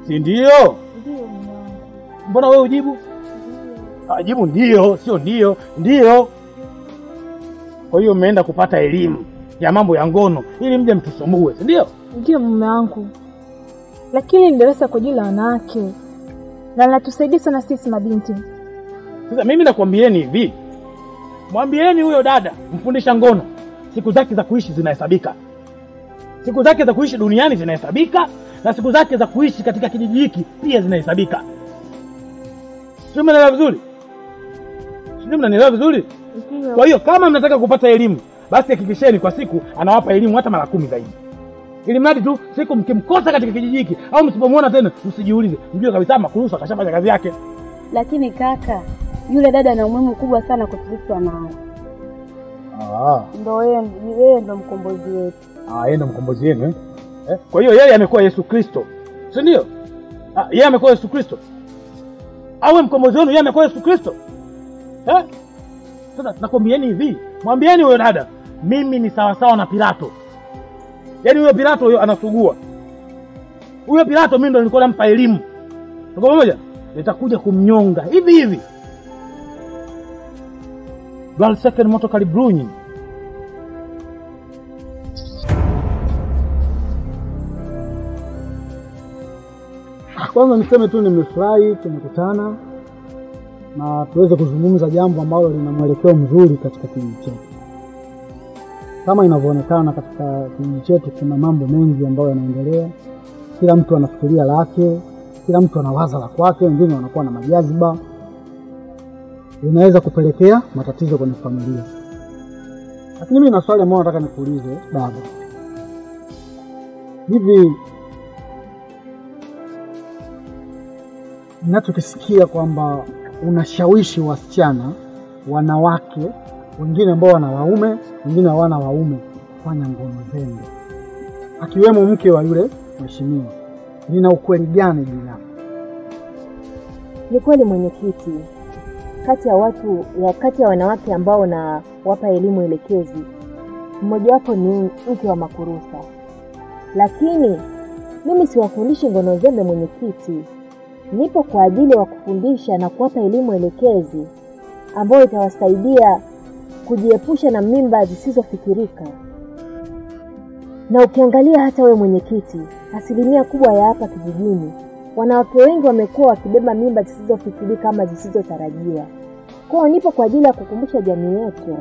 S3: si ndio? Mbona wewe ujibu? Ah, jibu ndio, sio ndio, ndio. Kwa hiyo mmeenda kupata elimu ya mambo ya ngono ili mje mtusumbue, si ndio?
S6: Ndio mume wangu, lakini ni darasa kwa ajili ya wanawake na linatusaidia sana sisi mabinti.
S3: Sasa mimi nakwambieni hivi, mwambieni huyo dada mfundisha ngono, siku zake za kuishi zinahesabika, siku zake za kuishi duniani zinahesabika, na siku zake za kuishi katika kijiji hiki pia zinahesabika. Sio, mnaelewa vizuri? Sio, mnanielewa vizuri? Kwa hiyo kama mnataka kupata elimu, basi hakikisheni kwa siku anawapa elimu hata mara kumi zaidi, ili mradi tu siku mkimkosa katika kijiji hiki au msipomwona tena, msijiulize, mjue kabisa Makurusu akashafanya kazi yake.
S1: Lakini kaka, yule dada ana umuhimu mkubwa sana kwa sisi wanawake.
S3: Ah.
S1: Ndo yeye yeye ndo mkombozi wetu.
S3: Ah, yeye ndo mkombozi wenu eh? Eh? Kwa hiyo yeye amekuwa Yesu Kristo, si ndio? Ah, yeye amekuwa Yesu Kristo, awe mkombozi wenu, yeye amekuwa Yesu Kristo eh? Sasa nakwambieni hivi, mwambieni huyo dada, mimi ni sawasawa na Pilato. Yaani huyo Pilato huyo anasugua, huyo Pilato mimi ndo nilikuwa nampa elimu, tuko pamoja? Nitakuja kumnyonga hivi hivi Valseken moto kalibrunyi
S8: Kwanza niseme tu nimefurahi tumekutana na tuweze kuzungumza jambo ambalo lina mwelekeo mzuri katika kijiji chetu. Kama inavyoonekana katika kijiji chetu, kuna mambo mengi ambayo yanaendelea. Kila mtu anafikiria lake, kila mtu anawaza la kwake, wengine wanakuwa na majaziba, inaweza kupelekea matatizo kwenye familia. Lakini mimi na swali ambalo nataka nikuulize baba, hivi ninachokisikia kwamba unashawishi wasichana wanawake wengine ambao wana waume wengine hawana waume kufanya ngono zendo, akiwemo mke wa yule mheshimiwa, lina ukweli gani juu yake?
S5: Ni kweli mwenyekiti, kati ya watu ya kati ya wanawake ambao nawapa elimu elekezi, mmojawapo ni mke wa Makurusa, lakini mimi siwafundishi ngono zembe mwenyekiti. Nipo kwa ajili ya kufundisha na kuwapa elimu elekezi ambayo itawasaidia kujiepusha na mimba zisizofikirika. Na ukiangalia hata wewe mwenyekiti, asilimia kubwa ya hapa kijijini, wanawake wengi wamekuwa wakibeba mimba zisizofikirika ama zisizotarajiwa. Kwa hiyo nipo kwa ajili ya kukumbusha jamii yetu.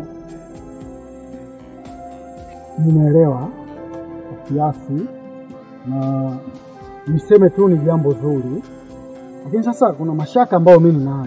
S8: Nimeelewa kwa kiasi, na niseme tu ni jambo zuri, lakini sasa kuna mashaka ambayo mimi ninayo.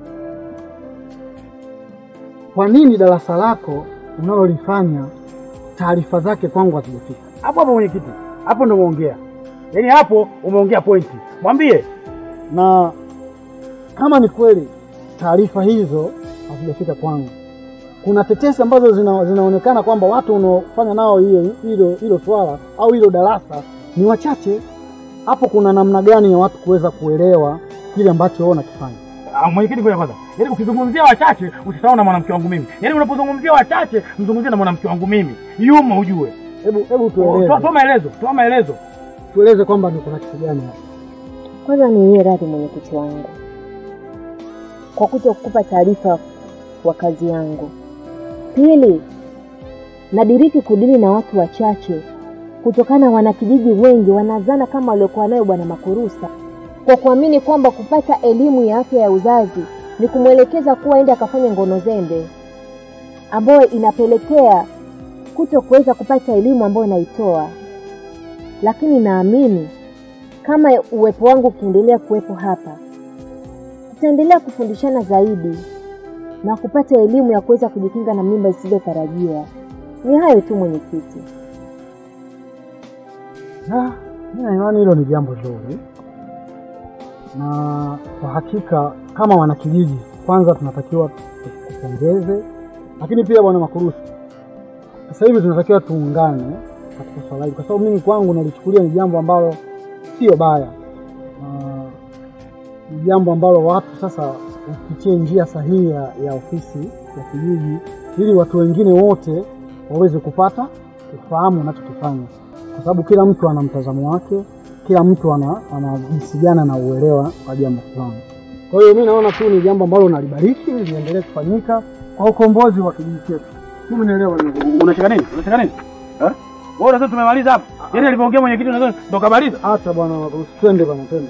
S8: Kwa nini darasa lako unalolifanya taarifa zake kwangu hazijafika?
S3: hapo hapo. Mwenyekiti, hapo ndo umeongea, yaani hapo umeongea pointi. Mwambie
S8: na kama ni kweli taarifa hizo hazijafika kwangu, kuna tetesi ambazo zina, zinaonekana kwamba watu unaofanya nao hiyo hilo hilo swala au hilo darasa ni wachache. Hapo kuna namna gani ya watu kuweza kuelewa kile ambacho wewe unakifanya?
S3: Ah, mwenyekiti, ngoja kwanza. Yaani ukizungumzia wachache usisahau na mwanamke wangu mimi. Yaani unapozungumzia wachache mzungumzie na mwanamke wangu mimi. Yumo ujue.
S8: Hebu hebu
S3: Toa
S8: tueleze,
S3: toa maelezo, toa maelezo.
S8: tueleze kwamba ni kuna kitu gani hapa.
S5: Kwanza niwie radhi mwenyekiti wangu kwa kuto kukupa taarifa wa kazi yangu. Pili, nadiriki kudili na watu wachache kutokana wanakijiji wengi wanazana kama waliokuwa nayo Bwana Makurusa kwa kuamini kwamba kupata elimu ya afya ya uzazi ni kumwelekeza kuwa ende akafanya ngono zembe, ambayo inapelekea kuto kuweza kupata elimu ambayo naitoa. Lakini naamini kama uwepo wangu ukiendelea kuwepo hapa, tutaendelea kufundishana zaidi na kupata elimu ya kuweza kujikinga na mimba zisizotarajiwa. Ni hayo tu mwenyekiti.
S8: Ah, mimi naimani hilo ni jambo zuri, na kwa hakika kama wanakijiji, kwanza tunatakiwa kupongeze, lakini pia bwana Makurusi, sasa hivi tunatakiwa tuungane katika swala hili, kwa sababu mimi kwangu nalichukulia ni jambo ambalo sio baya, na ni jambo ambalo watu sasa upitie njia sahihi ya, ya ofisi ya kijiji, ili watu wengine wote waweze kupata ufahamu unachokifanya kwa sababu kila mtu ana mtazamo wake, kila mtu ana ana jinsi gani na uelewa wa jambo fulani. Kwa hiyo mi naona tu ni jambo ambalo nalibariki liendelee kufanyika kwa ukombozi wa kijiji chetu. Mimi naelewa ni
S3: Unacheka nini? Unacheka nini? Eh? Wewe unasema tumemaliza hapa. Yaani alipoongea mwenyekiti unasema ndo kamaliza.
S8: hata bwana, twende bwana, twende.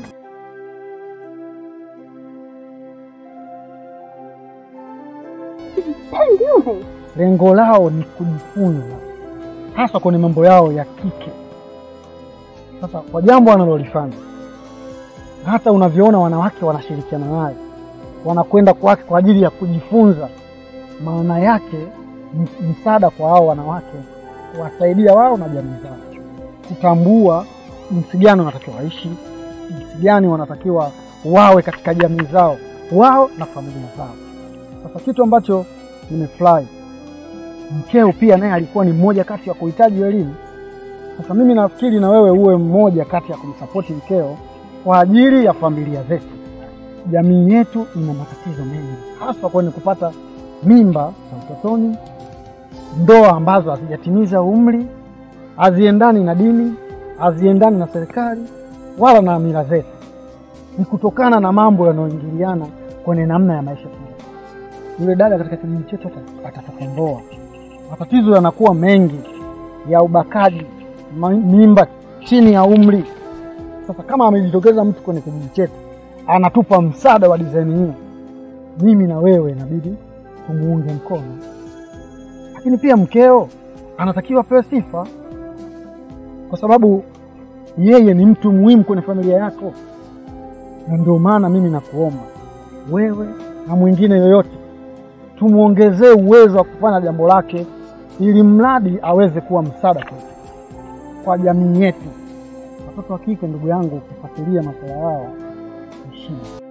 S4: Ndio.
S8: lengo lao ni kujifunza hasa kwenye mambo yao ya kike. Sasa kwa jambo wanalolifanya, hata unavyoona wanawake wanashirikiana naye, wanakwenda kwake kwa ajili ya kujifunza, maana yake ni msaada kwa hao wanawake, kuwasaidia wao na jamii zao kutambua jinsi gani wanatakiwa waishi, jinsi gani wanatakiwa wawe katika jamii zao, wao na familia zao. Sasa kitu ambacho nimefurahi mkeo pia naye alikuwa ni mmoja kati ya kuhitaji elimu. Sasa mimi nafikiri na wewe uwe mmoja kati ya kumsapoti mkeo kwa ajili ya familia zetu. Jamii yetu ina matatizo mengi, hasa kwenye kupata mimba za utotoni, ndoa ambazo hazijatimiza umri, haziendani na dini, haziendani na serikali wala na mila zetu. Ni kutokana na mambo yanayoingiliana kwenye namna ya maisha tu. Yule dada katika kijiji chetu ata- atatukomboa. Matatizo yanakuwa mengi ya ubakaji, ma- mimba chini ya umri. Sasa kama amejitokeza mtu kwenye kijiji chetu anatupa msaada wa dizaini hiyo, mimi na wewe inabidi tumuunge mkono, lakini pia mkeo anatakiwa apewe sifa, kwa sababu yeye ni mtu muhimu kwenye familia yako, na ndio maana mimi nakuomba wewe na mwingine yoyote tumwongezee uwezo wa kufanya jambo lake, ili mradi aweze kuwa msaada kwetu, kwa jamii yetu. Watoto wa kike, ndugu yangu, ukifuatilia masuala yao ni shida.